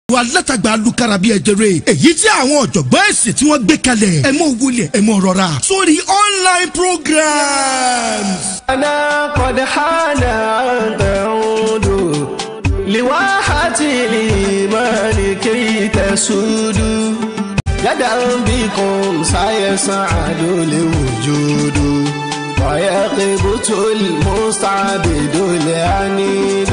alátagbà alukara bíi ẹjẹrẹ èyí tí àwọn ọ̀jọ̀gbọ́n ẹ̀sìn tí wọ́n gbé kalẹ̀ ẹ mọ̀ wọlé ẹ mọ̀ rọra sórí online programs. أنا قد حان أن تعود لواحة الإيمان كي تسود يدا بكم سيسعد الوجود ويقبت المستعبد العنيد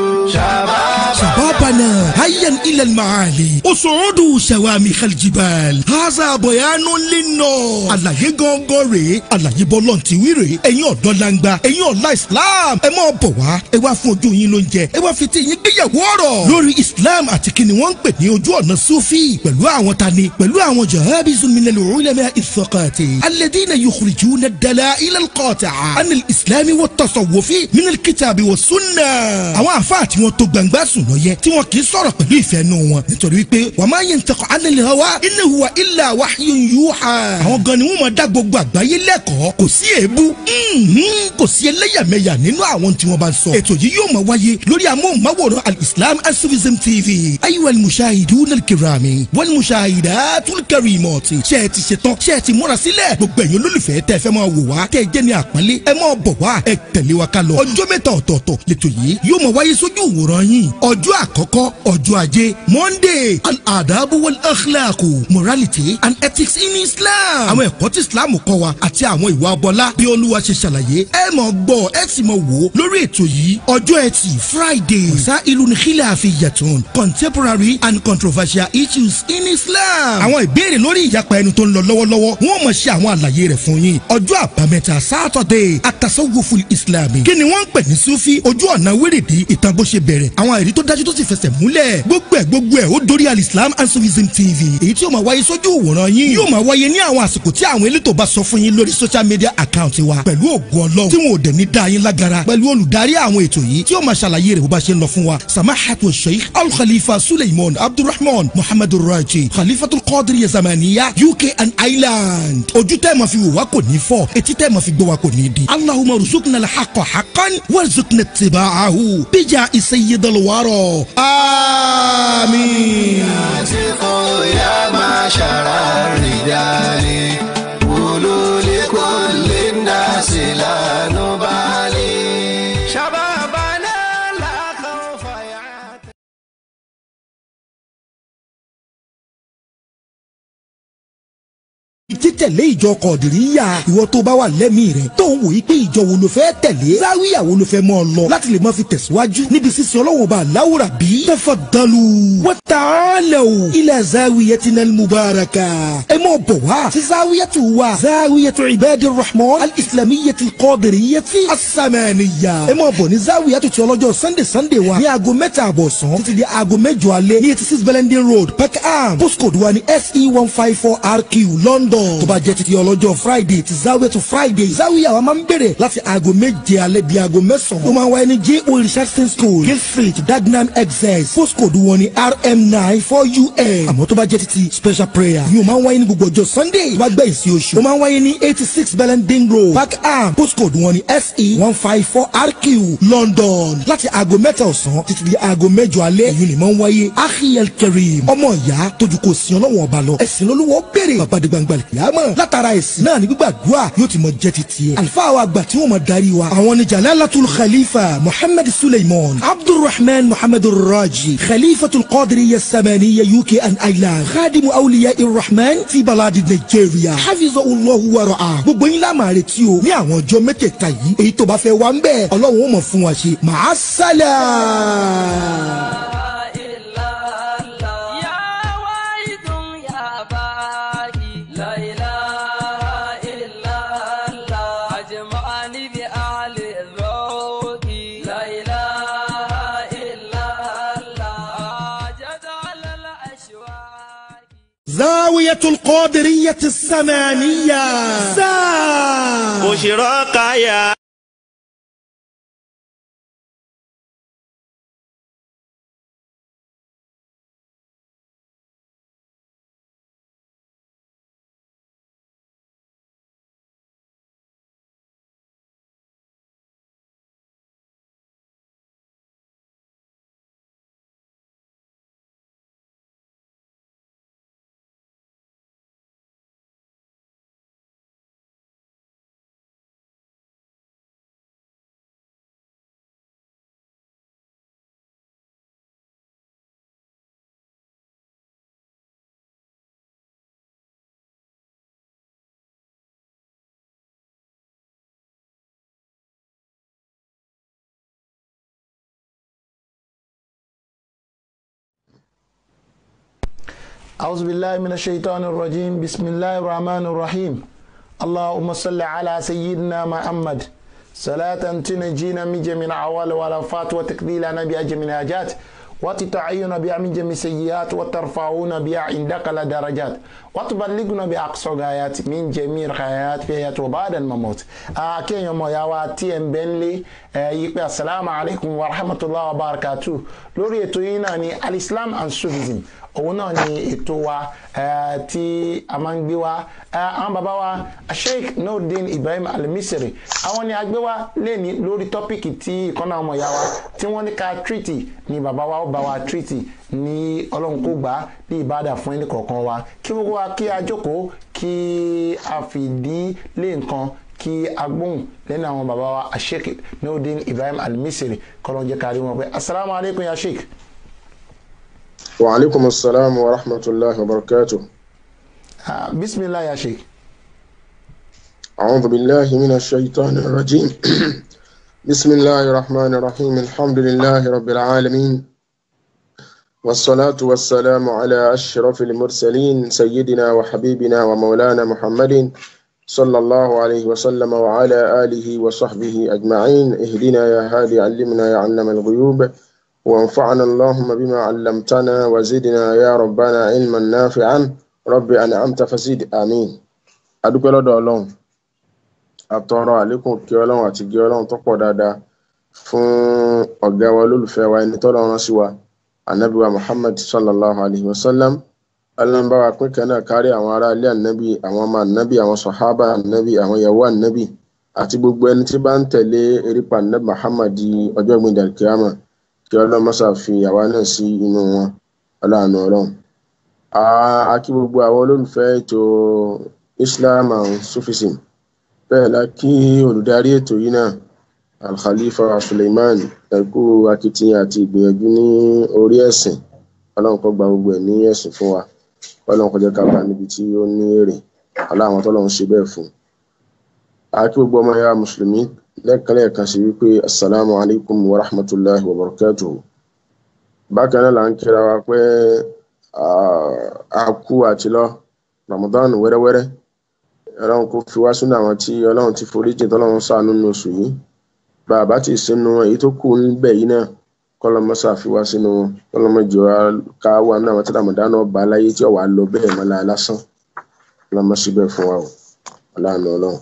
شباب شبابنا هيا إلى المعالي أصعدوا شوامخ الجبال هذا بيان للناس àlàyé gangan rèé àlàyé bọ́lọ̀ ti wí rèé ẹ̀yin ọ̀dọ́ langba ẹ̀yin ọ̀la islam ẹ máa bọ̀ wá ẹ wá fún ojú yín lóúnjẹ ẹ wá fi ti yín gbéyàwó ọ̀rọ̀ lórí islam àti kí ni wọ́n ń pè ní ojú ọ̀nà sufi pẹ̀lú àwọn tani pẹ̀lú àwọn jahabizu minal ulama ìfọkàtì alladhina yukhrijuna ad-dala'il al-qati'a an al-islam wa at-tasawwufi min al-kitabi wa sunnah àwọn àfáà tí wọ́n tó gbangba sùn lọ yẹ tí wọn kì í sọ̀rọ̀ pẹ̀lú ìfẹ́ nù wọn nítorí wípé wa ma yantiqu anil hawa in huwa illa wahyun yuha. àwọn gan ni wọn máa dá gbogbo àgbáyé lẹ́kọ̀ọ́ kò sí èébú mhm, kò sí ẹlẹ́yàmẹ̀yà nínú àwọn tí wọ́n bá ń sọ. ètò yìí yóò máa wáyé lórí amóhùnmáwòrán al-islam asufism tv ayiwa al-mushahidun al-kirami wal mushahidatul karimati ṣe é ti ṣe tán ṣe é ti múra sílẹ̀ gbogbo ẹ̀yin olólùfẹ́ tẹ́ fẹ́ máa wò wá tẹ́ jẹ́ ní àpọ́nlé ẹ máa bọ̀ wá ẹ tẹ̀lé wa ká lọ ọjọ́ mẹ́ta ọ̀tọ̀ọ̀tọ̀ lẹ́tọ̀ yìí yóò máa wáyé sójú ìwòran yín ọjọ́ àkọ́kọ́ ọjọ́ ajé monday al-adabu wal akhlaqu morality and ethics in islam àwọn ẹ̀kọ́ tí islam kọ́ wa àti àwọn ìwà ọbọlá bí olúwa ṣe ṣàlàyé ẹ mọ̀ gbọ́ ẹ sì mọ̀ wò ó lórí ètò yìí ọjọ́ ẹtì friday sa ìlú nìkílẹ̀ àfihàn contemporary and controversial issues in islam àwọn ìbéèrè lórí ìyapa ẹnu tó ń lọ lọ́wọ́lọ́wọ́ wọ́n mọ̀ ṣe àwọn àlàyé rẹ̀ fún yín ọjọ́ àbámẹ́ta saturday atasawufu islami kí ni wọ́n ń pè ní sufi ojú ọ̀nà wérèdí ìtàn bó ṣe bẹ̀rẹ̀ àwọn àìrí tó dájú tó sì fẹsẹ̀ múlẹ̀ gbogbo ẹ̀ gbogbo ẹ̀ ó dórí alislam and sufism tv èyí tí yóò máa wáyé sójú òwòrán yín yóò máa wáyé ní àwọn àsìkò tí àwọn elétò bá sọ fún yín lórí social media account wa pẹ̀lú ògùn ọlọ́run tí wọn ò dẹ̀ ní dá yín lágara pẹ̀lú olùdarí àwọn ètò yìí tí yóò máa ṣàlàyé rẹ̀ bó bá ṣe ń lọ fún wa samahatu sheikh al-khalifa suleiman abdulrahman muhammadu raji khalifatul qadir yazamaniya uk and ireland ojú tẹ́ ma fi wò wá kò ní fọ́ etí tẹ́ ma fi gbọ́ wá kò ní di allahumma ruzukna al-haqqa haqqan warzuqna ittiba'ahu bija isayyidal wara amin. أتقوا يا معشر الرجال قولوا لكل الناس لا نبالي شبابنا لا خوف يعتقل títẹ̀lé ìjọ kọ̀dìríyà ìwọ tó bá wà lẹ́mìí rẹ̀ tó ń wò yí pé ìjọ wo ló fẹ́ tẹ̀lé záwíyà wo ló fẹ́ mọ́ ọ lọ láti lè máa fi tẹ̀síwájú níbi sísè ọlọ́wọ́n bá láwùrà bí. tafaddalu wa ta'alaw ila zawiyatina al-mubaraka. ẹ mọ̀ bọ̀ wá sí záwíyàtù wa záwíyàtù ibadir rahman al-islamiyyati al-qadiriyati as-samaniyya. ẹ mọ̀ bọ̀ ní záwíyàtù ti ọlọ́jọ́ sunday sunday wa ní aago mẹ́ta àbọ̀sán títí di aago mẹ́jọ alẹ́ ní eighty six bellenden road peckham postcode wa ní se one five four rq london tó bá jẹ́ títí ọlọ́jọ́ friday ti zawiya to friday zawiya wa máa ń bẹ̀rẹ̀ láti aago méje alẹ́ di aago mẹ́sàn-án ó máa ń wáyé ní j o richardson school gate street dagenham excess postcode wọn ní rm nine four un àmọ́ tó bá jẹ́ títí special prayer yóò máa ń wáyé ní gbogbo ọjọ́ sunday tó bá gbẹ̀ ìsìn oṣù ó máa ń wáyé ní eighty six bellenden road packham postcode wọn ní se one five four rq london láti aago mẹ́ta ọ̀sán títí di aago mẹ́jọ alẹ́ èyí ni máa ń wáyé ahiyel kerim ọmọ ìyá tójú kò sí ọlọ́wọ́n ọba lọ ẹ̀sìn lolúwọ́ béèrè bàbá de gbangba kìlámọ̀ látara ẹ̀sìn náà ní gbígbàdúrà yóò ti mọ jẹ́ ti tiẹ̀. àlùfáà wa àgbà tí wọ́n mọ darí wa. àwọn ni jalalatul khalifa muhammad suleiman abdulrahman muhammad raji khalifatul qadiriya samaniya uk and ireland khadimu awliya irrahman ti baladi nigeria hafizahullahu wa ra'a. gbogbo yín lámà retí o ní àwọn ọjọ́ mẹ́tẹ̀ẹ̀ta yìí èyí tó bá fẹ́ wá ń bẹ̀ ọlọ́run ó mọ̀ fún wa ṣe màá sálà. يا واحد يا باقي لا إله إلا الله أجمعني بأعل الذوق لا إله إلا الله جد على الأشواق زاوية القادرية السمانية زا بشراك يا أعوذ بالله من الشيطان الرجيم بسم الله الرحمن الرحيم اللهم صل على سيدنا محمد صلاة تنجينا من جميع العوال والآفات وتقضي لنا بها جميع الحاجات وتتعين بها من جميع السيئات وترفعون بها عندك لدرجات وتبلغنا بأقصى غايات من جميع الخيرات في حياة وبعد المموت أكين يوم يا واتي بنلي يقول السلام عليكم ورحمة الله وبركاته لوري توينا ni الإسلام and Sufism òun náà ni ètò wa tí a máa ń gbé wa àwọn bàbá wa sheikh nurdin ibrahim alimisiri àwọn ni a gbé wa lẹ́ni lórí tọ́pìkì tí ìkànnà ọmọ ìyá wa tí wọ́n ní ká tírìtì ni bàbá wa ó bá wa tírìtì ní ọlọ́run kó gbà á bí ìbádà fún ẹnì kọ̀ọ̀kan wa kí gbogbo wa kí a jókòó kí a fìdí lé nǹkan kí agbóhùn lẹ́nu àwọn bàbá wa sheikh nurdin ibrahim alimisiri kọ́lọ́njẹ́ kárí wọn pé asalaamualeykum ya sheikh. وعليكم السلام ورحمة الله وبركاته Ah, bismillah ya sheikh. أعوذ بالله من الشيطان الرجيم بسم الله الرحمن الرحيم الحمد لله رب العالمين والصلاة والسلام على أشرف المرسلين سيدنا وحبيبنا ومولانا محمد صلى الله عليه وسلم وعلى آله وصحبه أجمعين اهدنا يا هادي علمنا يا علم الغيوب وانفعنا اللهم بما علمتنا وزدنا يا ربنا علما نافعا رب أنعمت فزد آمين adúpẹ́ lọ́dọ̀ ọlọ́run àtọrọ àlékún kí ọlọ́run àti gé ọlọ́run tó pọ̀ dáadáa fún ọ̀gá wa olólùfẹ́ wa ẹni tọ́lọ́ rán sí wa anabi wa muhammad sallallahu alayhi wa sallam ọlọ́run wa pín kan náà kárí àwọn ará ilé ànábì àwọn ọmọ ànábì àwọn sọ̀hábà ànábì àwọn ìyàwó ànábì àti gbogbo ẹni tí bá ń tẹ̀lé erípa ànábì muhammad di ọjọ́ ìgbìndà kíámà kí ọlọ́run mọ́sà fi àwa náà sí inú wọn ọlọ́run ọlọ́run a kí gbogbo àwọn olólùfẹ́ ètò islam and sufism bẹ́ẹ̀ la kí olùdarí ètò yìí náà alkhalifa suleiman ẹ̀kú akitiyan àti ìgbìyànjú ní orí ẹ̀sìn ọlọ́run kó gba gbogbo ẹ̀ ní ẹ̀sìn fún wa ọlọ́run kó jẹ́ ká bá níbi tí ó ní èrè aláwọn tọ́lọ́run ṣe bẹ́ẹ̀ fún a kí gbogbo ọmọ ya mùsùlùmí lẹ́ẹ̀kan lẹ́ẹ̀kan sí wípé assalamu alaikum wa rahmatulahi wa barakatuhu bákan náà là ń kíra wa pé a kú àti lọ ramadan wẹ́rẹ́wẹ́rẹ́ ọlọ́run kò fi wá sínú àwọn tí ọlọ́run ti forí jìn tọ́lọ́run ṣàánú nínú oṣù yìí bàbá tí sínú èyí tó kù níbẹ̀ yìí náà kọ́lọ́mọ́sà fi wá sínú kọ́lọ́mọ́jọ ká wà ní àwọn tí ramadan náà bá láyé tí ọ̀wà lọ bẹ́ẹ̀ mọ́lá lásán kọ́lọ́mọ́sí bẹ́ẹ̀ fún wa o ọlọ́run ọlọ́run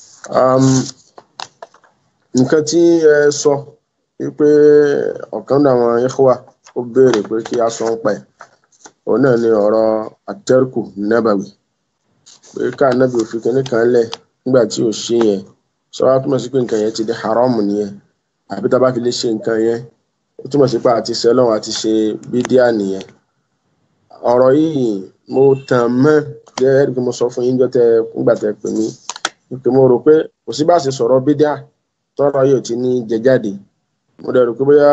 nǹkan tí ẹ sọ wípé ọ̀kan náà àwọn ikhwa ó béèrè pé kí a sọ ń pa ẹ̀ òun náà ni ọ̀rọ̀ àtẹ́rùkù nábàwì pé ká nábì òfin kínní kan lẹ̀ nígbà tí ò ṣe yẹn sọ wá túmọ̀ sí pé nǹkan yẹn ti di haram nìyẹn àbí tá a bá fi lè ṣe nǹkan yẹn ó túmọ̀ sí pé àti sẹ́lọ̀n àti ṣe bídíà nìyẹn ọ̀rọ̀ yìí mo tàn mọ́ gẹ́gẹ́ bí mo sọ fún yín jọ́ tẹ nígbà tẹ pè mí pé mo rò pé kò sí bá ṣe sọ̀rọ̀ bídíà tọrọ yóò ti ní jẹ jáde mo dẹ̀ rò pé bóyá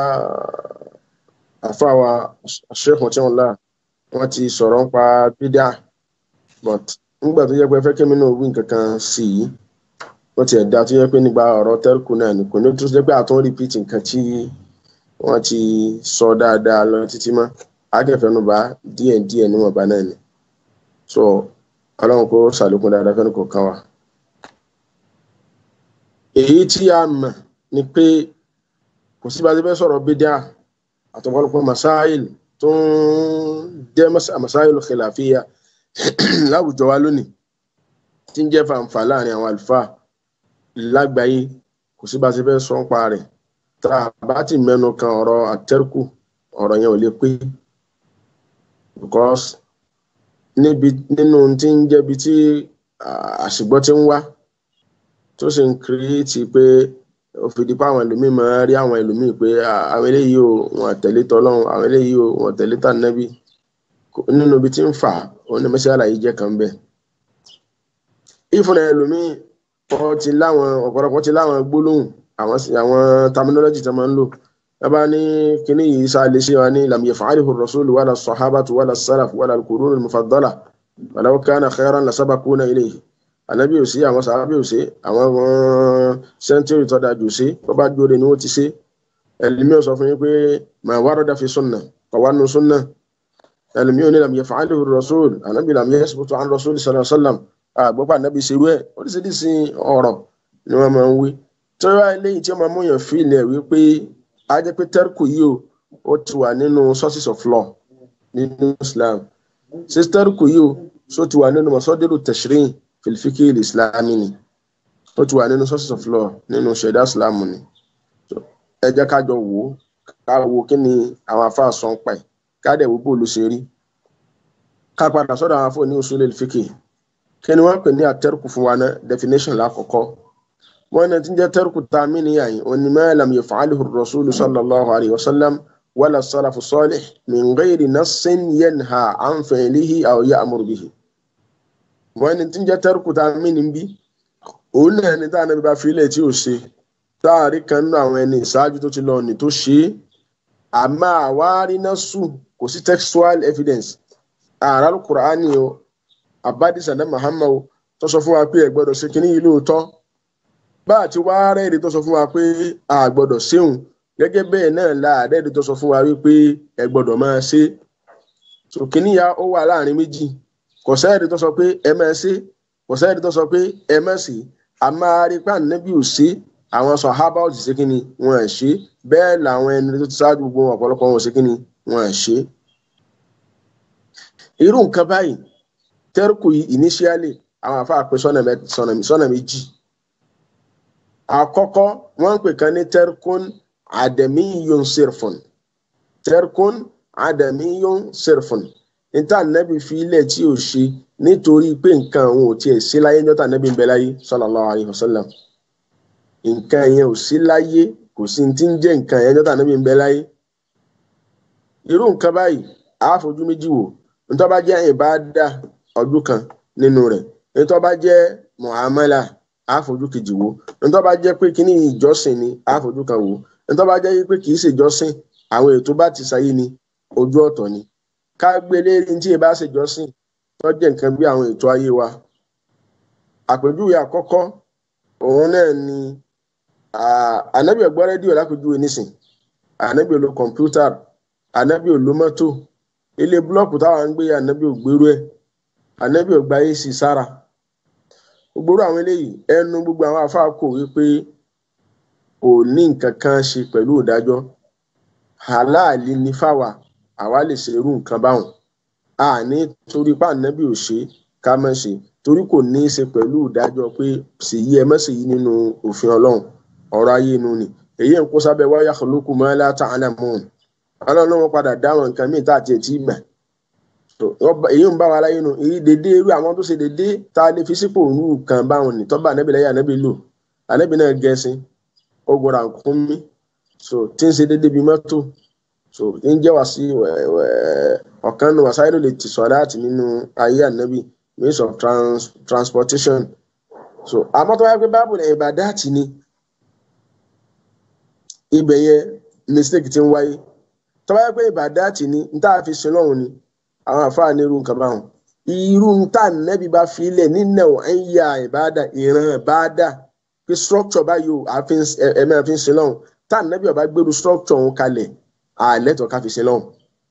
àfàwà ṣẹ́kùn tí wọ́n là wọ́n ti sọ̀rọ̀ ń pa bídíà but nígbà tó yẹ pé fẹ́ kí mi náà wí nǹkan kan sí i wọ́n ti ẹ̀dá tó yẹ pé nígbà ọ̀rọ̀ tẹ́lifù náà ni kò ní tó jẹ́ pé àtún repeat nǹkan tí wọ́n ti sọ dáadáa lọ títí mọ́ akẹ́fẹ́nubá díẹ̀ díẹ̀ níwọ̀nba náà ni so ọlọ́run kó ṣàlékún dáadáa fẹ́ni kọ̀ọ̀kan wa èyí tí a mọ̀ ni pé kò sí bá a ti fẹ́ sọ̀rọ̀ bídíà àtọ̀pọ̀lọpọ̀ masáìl tó ń jẹ́ masáìl khilafiyya láwùjọ wa lónìí tí ń jẹ́ fàǹfà láàrin àwọn àlùfáà lágbàáyé kò sí bá a ti fẹ́ sọ ń pa rẹ̀ tá a bá ti mẹ́nu kan ọ̀rọ̀ àtẹ́rùkù ọ̀rọ̀ yẹn ò lè pé because níbi nínú tí ń jẹ́bi tí àṣìgbọ́ ti ń wá tó sì ń kírètì pé ó fi di pa àwọn ẹlòmíì máa rí àwọn ẹlòmíì pé àwọn eléyìí ò wọn tẹ̀lé tọ́lọ́run àwọn eléyìí ò wọn tẹ̀lé tànẹ́bí nínú ibi tí ń fà ó ní mẹ́sẹ̀ àlàyé jẹ́ kan bẹ́ẹ̀. ìfúnra ẹlòmíì wọ́n ti láwọn ọ̀pọ̀lọpọ̀ ti láwọn gbólóhùn àwọn àwọn terminology tó máa ń lò bàbá ní kíní yìí sá lè ṣe wa ní lam yaf'alihu ar-rasulu wala as-sahabatu wala as-salaf wala al-qurun al-mufaddala walau kana khayran lasabaquna ilayhi ànábì ò sí àwọn sàábì ò sí àwọn sẹ́ńtírì tó dájú sí tó bá jóde ni wọ́n ti ṣe ẹlẹ́mí ò sọ fún yín pé mà warada fi sunna kọ̀ wá nu sunna ẹlòmíràn ní lam yaf'aluhu rasul ànábì lam yasbutu an rasul sallallahu alaihi wasallam àgbọ́pọ̀ ànábì ṣerú ẹ̀ oríṣiríṣi ọ̀rọ̀ ni wọ́n máa ń wí tí wọ́n wá eléyìí tí wọ́n máa mú yàn fílẹ̀ wípé a jẹ́ pé tẹ́rkù yìí o ó ti wà nínú sources of law nínú Islam ṣé tẹ́rkù yìí o so ti wà nínú masadiru tashri' fil fiqh al-islami ni ó ti wà nínú sources of law nínú ṣẹ̀dá Islam ni So, ẹ jẹ́ ká jọ wò ó ká wo kí ni àwọn afá sọ ń pa ẹ̀ ká dẹ̀ wo bóòlù ṣe rí ká padà sọ́dọ̀ àwọn afọ ní usul al-fiqh kí ni wọ́n pè ní àtẹ́rkù fún wa ná definition lákọ̀ọ́kọ́ wọ́n ní tí ń jẹ́ tẹ́rkù tá a mí nìyà yìí òní ma lam yaf'aluhu ar-rasulu sallallahu alayhi wa sallam wala salafu salih min ghayri nassin yanha an fi'lihi aw ya'muru bihi wọ́n ní tí ń jẹ́ tẹ́rkù tá a mí ní bí òun náà ní tá a nàbí bá fi ilẹ̀ tí ò ṣe táàrí kan nínú àwọn ẹni ìṣáájú tó ti lọ ní tó ṣe é àmọ́ àwárí náà sùn kò sí textual evidence ààrá Al-Qur'ani o àbádìsí àdá Muhammad o tó sọ fún wa pé ẹ gbọ́dọ̀ ṣe kínní yìí lóòótọ́ bá àti wá rẹ́ẹ̀dì tó sọ fún wa pé a gbọ́dọ̀ ṣéun gẹ́gẹ́ bẹ́ẹ̀ náà la àrẹ́ẹ̀dì tó sọ fún wa wípé ẹ gbọ́dọ̀ máa ṣe so kínní ya ó wà láàrin méjì kò sẹ́ẹ̀dì tó sọ pé ẹ máa ṣe kò sẹ́ẹ̀dì tó sọ pé ẹ má ṣe àmọ́ arípa nẹ́bí ò ṣe àwọn sàhábà ò sì ṣe kínní wọn ẹ̀ ṣe bẹ́ẹ̀ làwọn ẹni tó ti ṣáájú gbogbo ọ̀pọ̀lọpọ̀ wọn ò ṣe kínní wọn ẹ̀ ṣe irú nǹkan báyìí tẹ́rùkù yìí initially àwọn àfa àpè sọ́nà méjì àkọ́kọ́ wọ́n ń pè kan ní tẹ́rùkùn àdẹ̀míyún sírfùn tẹ́rùkùn àdẹ̀míyún sírfùn níta nẹ́bí fi ilẹ̀ tí ò ṣe nítorí pé nǹkan òun ò tiẹ̀ sí láyé níjọ́ta nẹ́bí ń bẹ láyé sallallahu alaihi wasallam nǹkan yẹn ò sí láyé kò sí ti ń jẹ́ nǹkan yẹn níjọ́ta nẹ́bí ń bẹ láyé irú nǹkan báyìí àá fojú méjì wò nítorí bá jẹ́ ìbáadà ọdún kan nínú rẹ̀ nítorí bá jẹ́ muamala àfojú kejì wo nítorí bá jẹ́ pé kíní ìjọsìn ni àfojú kan wò nítorí bá jẹ́ pé kìí ṣèjọsìn àwọn ètò bá ti sáyé ni ojú ọ̀tọ̀ ni ká gbé lérí tí ì bá ṣèjọsìn tó jẹ́ nǹkan bí àwọn ètò ayé wa àpèjúwe àkọ́kọ́ òun náà ni ànábì ò gbọ́ rédíò lápèjúwe nísìn ànábì ò lo kọ̀ǹpútà ànábì ò lo mọ́tò ilé búlọ́ọ̀kù táwọn ń gbé ànábì ò gbèrú ẹ̀ ànábì ò gba ac sára gbogbo àwọn eléyìí ẹnu gbogbo àwọn afáà kò wípé kò ní nǹkan kan ṣe pẹ̀lú ìdájọ́ aláàlí ní fáwa àwa lè ṣe irú nǹkan báwọn a ní torí pa ànábì ò ṣe ká má ṣe torí kò ní í ṣe pẹ̀lú ìdájọ́ pé ṣèyí ẹ má ṣèyí nínú òfin ọlọ́run ọ̀rọ̀ ayé inú ni èyí ń kó sábẹ́ wáyà kọlókù mọ́ ẹ́ látà ánàmọ́ọ̀n ọlọ́run wọn padà dáwọn nǹkan míì tá àti ẹ̀ tí ì gbà èyí ń bá wa láyé nu èyí dédé irú àwọn tó ṣe dédé tá a lè fi sípò òru kan báwọn ní tọ́ba ànábì lẹ́yìn ànábì lò ànábì náà gẹ̀ẹ́sìn ogun rànkúnmí so tí ń ṣe dédé bíi mọ́tò so tí ń jẹ́ wá sí ọ̀kan nu wàsáìlú lè ti sọ̀rọ̀ àti nínú ayé ànábì means of trans transportation so àmọ́ tó wáyé pé báàbò lẹ́yìn ìbàdá àti ni ibẹ̀ yẹn mistake ti ń wáyé tó wáyé pé ìbàdá àti ni n tá a fi sin lọ́hùn ni àwọn àfáà ní irú nǹkan báwọn irú tá nẹ́bí bá fi lẹ̀ nínà ẹ̀ ń ya ìbáàdà ìran ìbáàdà pé structure báyìí o ẹ̀mẹ́ fi ń sin lọ́hùn tá nẹ́bí ọba gbèrú structure òun kalẹ̀ àlẹ́tọ̀ ká fi sin lọ́hùn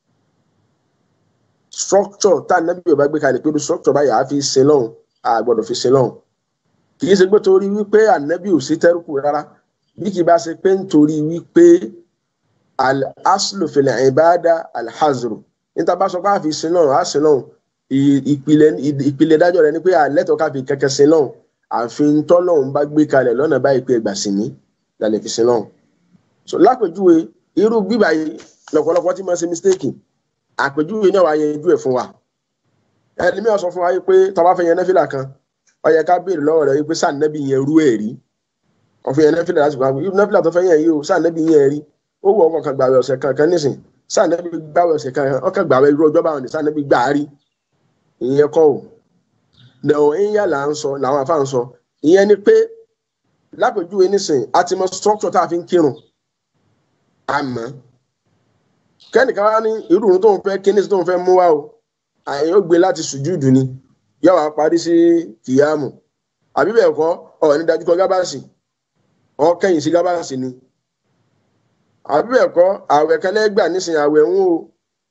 structure tá nẹ́bí ọba gbé kalẹ̀ pé structure báyìí àá fi sin lọ́hùn àgbọ̀dọ̀ fi sin lọ́hùn kì í ṣe pé torí wípé ànẹ́bí ò sí tẹ́rùkù rárá bí kì í bá ṣe pé nítorí wípé al-aslu fil ibada al-hazru níta bá sọ pé àfi sin lọ́run á sin lọ́run ìpìlẹ̀ ìpìlẹ̀ dájọ́ rẹ̀ ni pé àlẹ́tọ̀ káfi kẹ̀kẹ́ sin lọ́run àfin tọ́lọ́run bá gbé kalẹ̀ lọ́nà báyìí pé ẹgbà sí ní lálẹ́ fi sin lọ́run. so lápèjúwe irú bíbà yìí lọ́pọ̀lọpọ̀ tí mo ṣe mistake àpèjúwe náà wàá yanjú ẹ̀ fún wa. ẹni mi ò sọ fún wa pé tọ́ba fẹ́ yẹn nẹ́fìlà kan ó yẹ ká béèrè lọ́wọ́ rẹ̀ pé sáà nẹ́bí yẹn rú ẹ̀ rí ọ̀fìn yẹn nẹ́fìlà láti gbà irú nẹ́fìlà tó fẹ́ yẹn yìí o sáà nẹ́bí yẹn rí ó wọ ọkọ̀ kan gbàwé ọ̀sẹ̀ kankan nísìn sànẹ́bí gbàwé ọ̀sẹ̀ kan ọkọ̀ gbàwé irú ọjọ́ báwọn ní sànẹ́bí gbà á rí ìyẹn kọ́ ò lẹ́wọ̀n ìyá là ń sọ làwọn afá ń sọ ìyẹn ni pé lápèjúwe nísìn àti mọ structure tá a fi ń kírun àmọ́ kẹ́nìkan wá ní irú tó ń fẹ́ kíní tó ń fẹ́ mú wá o àyìn ó gbé láti sùjúdù ni yóò wá parí sí kìyàmù àbí bẹ́ẹ̀ kọ́ ọ̀ ní dájú kọ gábàásì ọ̀ kẹ́yìn sí gábàásì ni àbí bẹ́ẹ̀ kọ́ àwẹ̀ kẹlẹ́ gbà nísìnyí àwẹ̀ ń o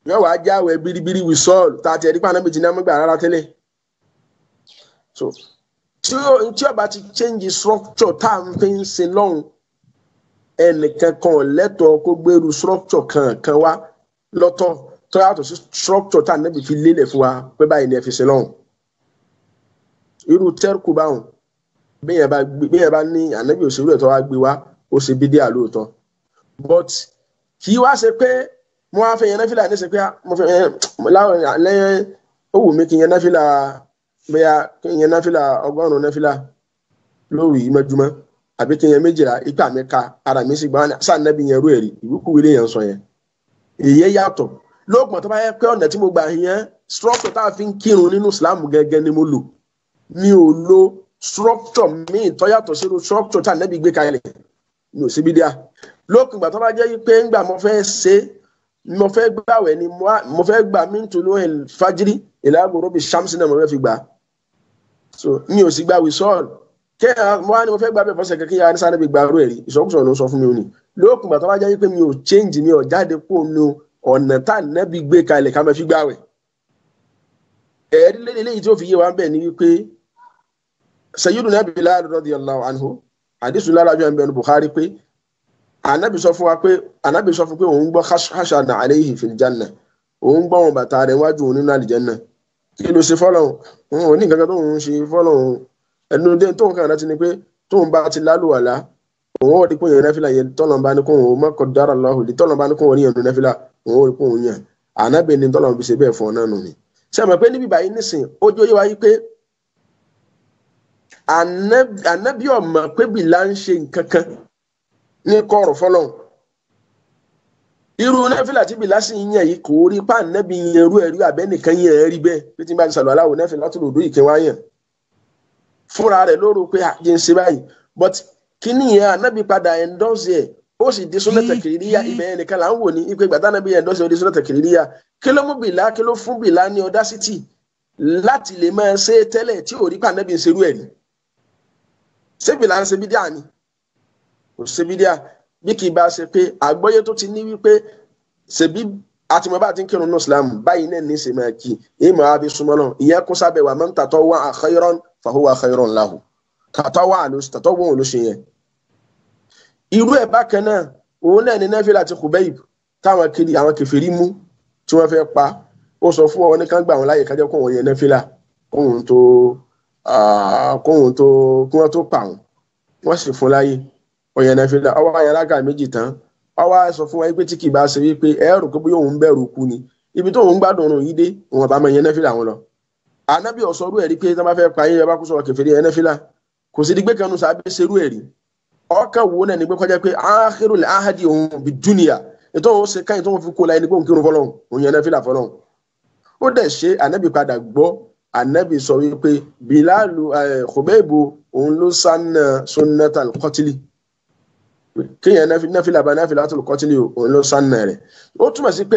yóò wá jáwé biribiri wí sọ́ọ̀lù tá a ti ẹ̀rí pa anábì tí ní amúgbà rárá tẹ́lẹ̀ so tí ó tí ó bá ti change structure tá à ń fi ń sin lọ́hùn ẹnìkan kan lẹ́tọ̀ọ́ kó gbèrú structure kankan wá lọ́tọ̀ tó yàtọ̀ sí structure tá anábì fi lélẹ̀ fún wa pé báyìí ni ẹ fi sin lọ́hùn irú tẹ́rkù báwọn bẹ́ẹ̀ bá gbé bẹ́ẹ̀ bá ní ànábì òṣèlú ẹ̀ tó wá gbé wá ó ṣe bí díà lóòótọ́ but kì í wá ṣe pé mo wá fẹ́ yẹn náfìlà ní ṣe pé mo fẹ́ yẹn láwọn lẹ́yìn ó wù mí kí yẹn náfìlà bẹ́ẹ̀ kí yẹn náfìlà ọgọ́rùn-ún náfìlà lóru yìí mẹ́júmọ́ àbí kí yẹn méjìlá ipa mi ka ara mi sì gbà wọn sáà nábì yẹn rú ẹ̀rí ìwúkúwé lè yẹn sọ yẹn èyí yàtọ̀ lóògùn tó bá yẹ pé ọ̀nà tí mo gbà yẹn structure tá a fi ń kírun nínú Islam gẹ́gẹ́ ni mo lò mi ò lo structure míì tó yàtọ̀ sínú structure tá nẹ́bí gbé kalẹ̀ mi ò síbi díà lókùn ìgbà tó bá jẹ́ pé ńgbà mo fẹ́ ṣe mo fẹ́ gbàwẹ̀ ni mo fẹ́ gbà mí tó ló fajiri ìlàgòrò bíi shamsi náà mo fẹ́ fi gbà so mi ò sì gbà wíṣọ́ọ̀lù kí mo wá ní mo fẹ́ gbà bẹ́ẹ̀ fọ́sẹ̀ kí yàrá sáré bí gbà rú ẹ̀rí ìsọkúsọ ló sọ fún mi ò ní lókùn ìgbà tó bá jẹ́ pé mi ò change mi ò jáde kó nu ọ̀nà tá nẹ́bí gbé kalẹ̀ ká máa fi gbàwẹ̀ ẹ̀ẹ́dí lẹ́yìn tí ó fi yé wa bẹ́ẹ̀ ni wípé sayyiduna bilal radiyallahu anhu àdìsú lára bí wọn bẹnu bukhari pé anabi sọ fún wa pé anabi sọ fún pé òun gbọ́ hashana alayhi fil janna òun gbọ́ wọn bàtà rẹ̀ wájú òun nínú àlìjẹ́nà kí ló ṣe fọ́lọ́hún òun ò ní nǹkan kan tó ń ṣe fọ́lọ́hún ẹnu dé tóun kàn láti ni pé tóun bá ti lálùwàlá òun ò rí pé yẹn nẹ́fìlà yẹn tọ́lọ̀ bá ní kó òun mọ́kọ̀ dára lọ́hùn lè tọ́lọ̀ bá ní kó òun rí yẹn nẹ́fìlà òun ò rí pé òun yàn anabi ni tọ́lọ̀ fi ṣe bẹ́ẹ̀ fún ọ náà nù ni ṣe mọ̀ pé níbi báyìí nísìn ó jó yé wáyé pé anabi ọmọ pé bìlà ń ṣe nǹkan kan ní kọrọ fọlọ irú nẹfìlà tí bìlà sì ń yàn yìí kò rí pa anabi yẹn rú ẹrí abẹnìkan yẹn rí bẹ́ẹ̀ pé tí n bá ti sàlọ aláwọ nẹfìlà tó lòdù ìkẹwà wá yàn fúnra rẹ̀ lóru pé àjẹ ń ṣe báyìí but kíní yẹn anabi padà endorse ẹ ó sì di sunnata kìrìríyà ibẹ̀ yẹn nìkan là ń wò ní ipe gbàtà anabi endorse ó di sunnata kìrìríyà kí ló mú bìlà kí ló fún bìlà ní audacity láti lè máa ṣe tẹ́lẹ̀ tí ò rí pa anabi ń ṣerú ẹ̀ ní ṣébi là ń ṣe bídíà ni kò ṣe bídíà bí kì í bá ṣe pé àgbọ́yé tó ti ní wípé ṣèbí àtìmọ́ bá ti ń kírun ní islam báyìí náà ní ìṣèmọ̀ kí èyí máa fi súnmọ́ náà ìyẹn kó sábẹ̀ wà máa ń tàtọ́ wá khayran fahuwa khayran lahu tàtọ́ wà ló tàtọ́ wọ́n ló ṣe yẹn. irú ẹ̀ bákan náà òun náà ní nẹ́fìlà àti kùbẹ́yì táwọn kiri àwọn kẹfìrí mú tí wọ́n fẹ́ pa ó sọ fún ọ ní kán gbà wọn láyè kájọ́ kó wọn yẹn nẹ́fìlà kóhun tó kóhun tó kí wọ́n tó pa wọn wọ́n sì fún láyè ọ̀yàn náà fi la ọwọ́ ayé alága méjì tán ọwọ́ sọ fún wa pé tí kì í bá ṣe wípé ẹ̀rù pé bóyá òun bẹ̀rù kú ni ibi tó òun gbádùn òun yìí dé òun àbámọ̀ yẹn náà fi làwọn lọ. ànábì ọ̀sọ́rú ẹ̀rí pé tí wọ́n bá fẹ́ pa yín ẹ bá kó sọ̀rọ̀ kẹfẹ́ yẹn náà fi là kò sí di gbé kanu sábẹ́ serú ẹ̀rí ọkàn wo náà ní pé kọjá pé áhírù lè áhádì òun bí dúnìyà ètò òun ṣe káyìn tó wọn fi kó láyé ní pé òun kírun fọlọ́hún òun yẹn náà fi là fọlọ́hún ó dẹ̀ ṣe ànábì padà gbọ́ ànábì sọ wípé bilalu khubaybu òun ló sanna sunnatal qatili kéèyàn náfìlà bá náfìlà tó qatili òun ló sanna rẹ̀ ó túmọ̀ sí pé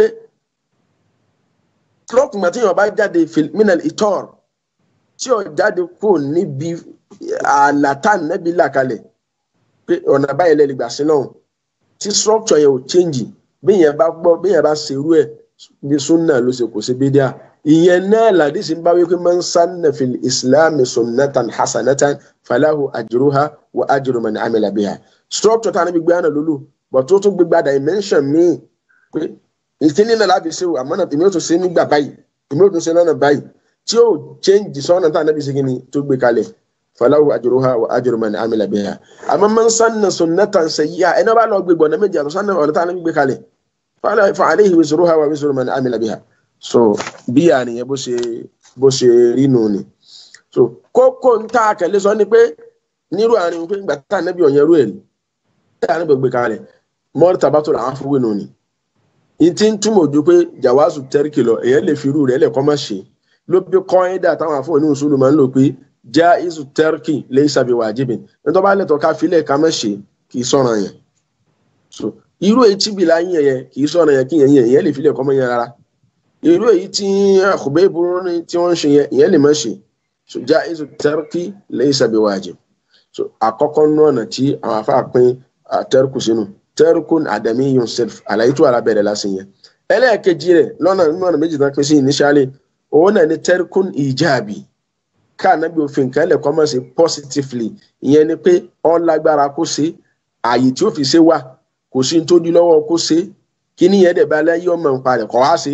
lọ́kùnrin tí yóò bá jáde minal itor tí yóò jáde kó níbi àlàtà nẹ́bí làkalẹ̀ pé ọ̀nà báyìí lẹ́lẹ̀ gbà sí náà tí structure yẹn ò change bí yẹn bá gbọ́ bí yẹn bá ṣerú ẹ̀ bí sunna ló ṣe kò sí bídíà ìyẹn náà làdísì ń bá wípé man sanna fil islam sunnatan hasanatan falahu ajruha wa ajru man amila biha structure tá a níbi gbé àná lólu but tó tún gbégbá dimension míì pé ìkíní náà láti ṣe àmọ́ náà èmi ò tún ṣe nígbà báyìí èmi ò tún ṣe lọ́nà báyìí tí ó change sọ́nà tá a níbi ṣe kí ni tó gbé kalẹ̀ falahu ajruha wa ajru man amila biha àmọ́ man sanna sunnatan sayyi'a ẹni wọ́n bá lọ gbégbọ̀ ọ̀nà méjì àtọ̀ sanna ọ̀nà tá a níbi gbé kalẹ̀ fa alayhi wizruha wa wizru man amila biha so bí àníyàn bó ṣe bó ṣe rí nù ni so kókó ń tá a kẹlẹ sọ ni pé nírú àárín pé ìgbà tá a nẹbi ọ̀yẹ́rú ẹ̀ ní tá a nẹbi gbé kalẹ̀ mọ́rí tabatò làwọn fúwé nù ni n ti ń túmọ̀ ojú pé jawazu tẹ́ríkì lọ èyàn lè fi irú rẹ̀ lẹ̀ kọ́ má ṣe ló bí kọ́ńdà táwọn afọ ní òṣùlù máa ń lò pé já isu tẹ́ríkì laysa bi wajibin nítorí bá lẹ́tọ̀ọ́ ká filẹ̀ ká má ṣe kì í sọ̀rọ̀ yẹn so irú èyí tí bìlà yẹn yẹn kì í sọ̀rọ̀ yẹn kí yẹn yẹn èyàn lè filẹ̀ kọ́ mọ́ yẹn rárá irú èyí tí àkùbẹ́ ìbúrú ní tí wọ́n ń ṣe yẹn ìyẹn lè má ṣe so já isu tẹ́rkì laysa bi wajib so àkọ́kọ́ nú ọ̀nà tí àwọn afá pín tẹ́rkù sínú tẹ́rkù àdàmí yun self àlàyé tó ara bẹ̀rẹ̀ lásìn yẹn ẹlẹ́ẹ̀kejì rẹ̀ lọ́nà nínú ọ̀nà méjì tán pín sí initially òun náà ní terkun ijabi ká ànábì òfin kan lẹ̀ kọ́mọ̀ sí positively ìyẹn ni pé ó lágbára kó ṣe ààyè tí ó fi ṣe wà kò sí ní tó di lọ́wọ́ kó ṣe kí níyẹn dẹ̀ bá láyé ọmọ nǹpa rẹ̀ kọ́ wá ṣe.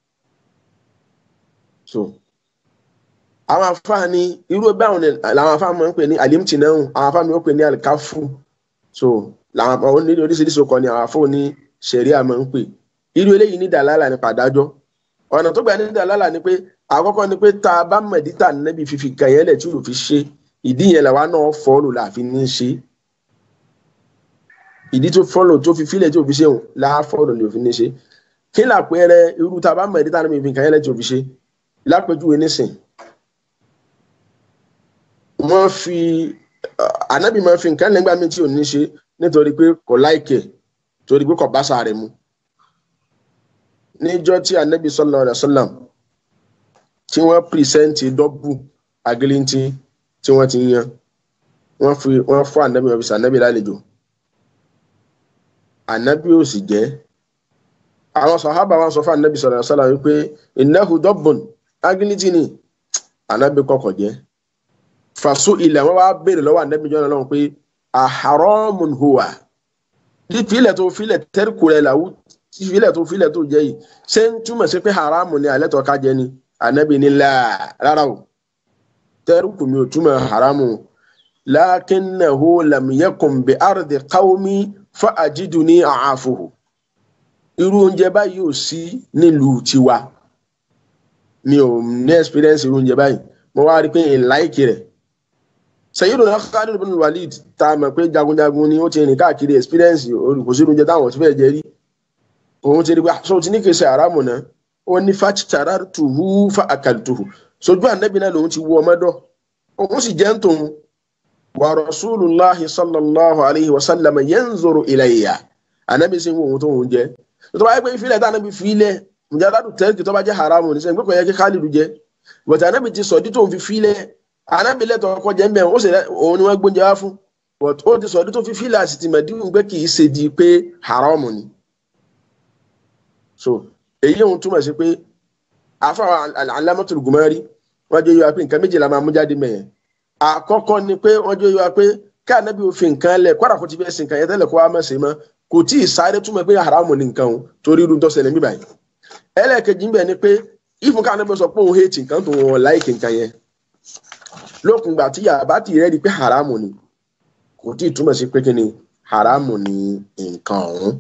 so àwọn afáàní irú báwọn ni làwọn afáàní máa ń pè ní alimtinahu àwọn afáàní máa ń pè ní alikafu so làwọn àwọn ní oríṣiríṣi ọkọ ni àwọn afọ ní sẹríà máa ń pè irú eléyìí ní dàlálà ní pàdájọ ọ̀nà tó gbà ní dàlálà ni pé àkọ́kọ́ ni pé tá a bá mẹ̀dítà nẹ́bí fífi kàn yẹn lẹ̀ tí yóò fi ṣe ìdí yẹn làwa náà fọ́ọ̀lù láàfin ní ṣe ìdí tó fọ́ọ̀lù tó fi fílẹ̀ tí yóò fi ṣe òun láà fọ́ọ̀lù ní òfin ní ṣe kí làpẹẹrẹ irú tá a bá mẹ̀dítà nẹ́bí fífi kàn yẹn lẹ̀ tí yóò fi ṣe lápẹjúwe nísìn wọ́n fi ànábì máa fi nǹkan lẹ́gbàá mi tí ò ní ṣe nítorí pé kò láìkẹ̀ torí pé kò bá sáré mu níjọ́ tí ànábì sallallahu alaihi wasallam tí wọ́n pìrìsẹ́ǹtì dọ́bù agilintí tí wọ́n ti yan wọ́n fi wọ́n fún ànábì wọn fi sànábì lálejò ànábì ò sì jẹ́ àwọn sàhábà wọn sọ fún ànábì sallallahu alaihi wasallam wípé innahu dọ́bùn agilintí ni ànábì kọ̀kọ̀ jẹ́ fàṣọ ilẹ̀ wọn wá béèrè lọ́wọ́ ànábì jọ́nà lọ́wọ́ pé àhàrọ́mùn hùwà fílẹ̀ tó fílẹ̀ tẹ́rìkù rẹ̀ làwù fílẹ̀ tó fílẹ̀ tó jẹ́ yìí ṣé ń túmọ̀ sí pé haramu ni alẹ́ tó ká jẹ ni ànábì ní là rárá o tẹ́rìkù mi ò túmọ̀ haramu lakinnahu lam yakun bi ardi qawmi fa ajiduni a'afuhu irú oúnjẹ báyìí ò sí nílùú tiwa mi ò ní experience irú oúnjẹ báyìí mo wá rí i pé n láìkì rẹ̀ Sayyiduna Khalid bin Walid tá a mọ̀ pé jagunjagun ni ó ti rìn káàkiri experience kò sí oúnjẹ táwọn ti fẹ́ jẹ rí òun ti rí pé aṣọ tí ní kì í ṣe àràmù náà ó ní fàtìtàrà tuhu fa àkàlùtuhu sojú ànábì náà lòun ti wú ọmọdọ òun sì jẹ́ ń tòun wa rasulullahi sallallahu alayhi wa sallam yanzuru ilayya ànábì sì ń wo òun tó òun jẹ tó bá yẹ pé ìfilẹ̀ tá ànábì fi ilẹ̀ mùjádàdù tẹ́lifí tó bá jẹ́ haramu ní sẹ́yìn pé kò yẹ kí Khalid jẹ bọ̀tà ànábì ti sọ̀dí tó ń fi filẹ̀ ànábì lẹ́tọ̀ ọkọ̀ jẹ́ mbẹ́ ó sì òun ni wọ́n gbóúnjẹ wá fún but ó ti sọ̀dí tó fi filẹ̀ àti tìmọ̀díwùn pé kì í ṣe di pé haramu ni so èyí òun túmọ̀ sí pé àfàwọn alámọ̀tò gùmárì wọ́n jẹ́ yíwa pé nǹkan méjì la máa mú jáde mẹ́yẹn àkọ́kọ́ ni pé wọ́n jẹ́ yíwa pé ká ànábì òfin nǹkan lẹ̀ kọ́dà kò ti fẹ́ sin nǹkan yẹn tẹ́lẹ̀ kó wá mọ̀ sí mọ́ kò tí ì sáré túmọ̀ pé haramu ni nǹkan o torí irú tó ṣẹlẹ̀ níbàyí ẹlẹ́ẹ̀kejì ń bẹ̀ ni pé ìfún ká ànábì sọ pé òun hẹ́ẹ̀tì nǹkan tó wọn láìkì nǹkan yẹn lókun gbà tí yàrá ti rẹ́ di pé haramu ni kò tí ì túmọ̀ sí pé kí ni haramu ni nǹkan ọ̀hún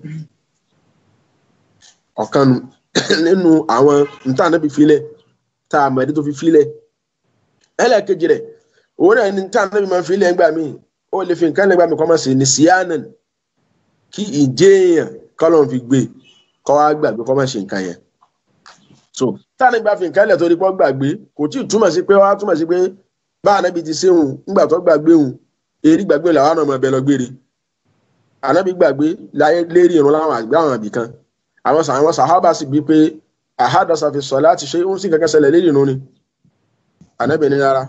ọ̀kan nínú àwọn nta náà fi filẹ̀ tá a mọ̀ẹ́dí tó fi filẹ̀ ẹlẹ́ẹ̀kejì rẹ̀ òun náà ní nta náà fi máa filẹ̀ ńgbà míì ó lè fi nǹkan lẹ́gbàá mi kọ́ máa ṣe ní síánà kí ìjéèyàn kọ́lọ́n fi gbé kọ́ wá gbàgbé kọ́ máa ṣe nǹkan yẹn so tá a ní gbà fi nǹkan lẹ̀ torí pọ́ gbàgbé kò tí ì túmọ̀ sí pé wá túmọ̀ sí pé báà náà bí ti ṣe hùn ńgbà tó gbàgbé hùn èrí gbàgbé làwọn ọmọ ẹbẹ lọ gbére ànábì gbàgbé lérí ìrún láwọn àgbẹ̀ àwọn àbí kan àwọn àwọn sàhábà sì bí pé àhádọ́sà fi sọ láti ṣe ń sì kankan ṣẹlẹ̀ lérí ìrún ni ànábì ní rárá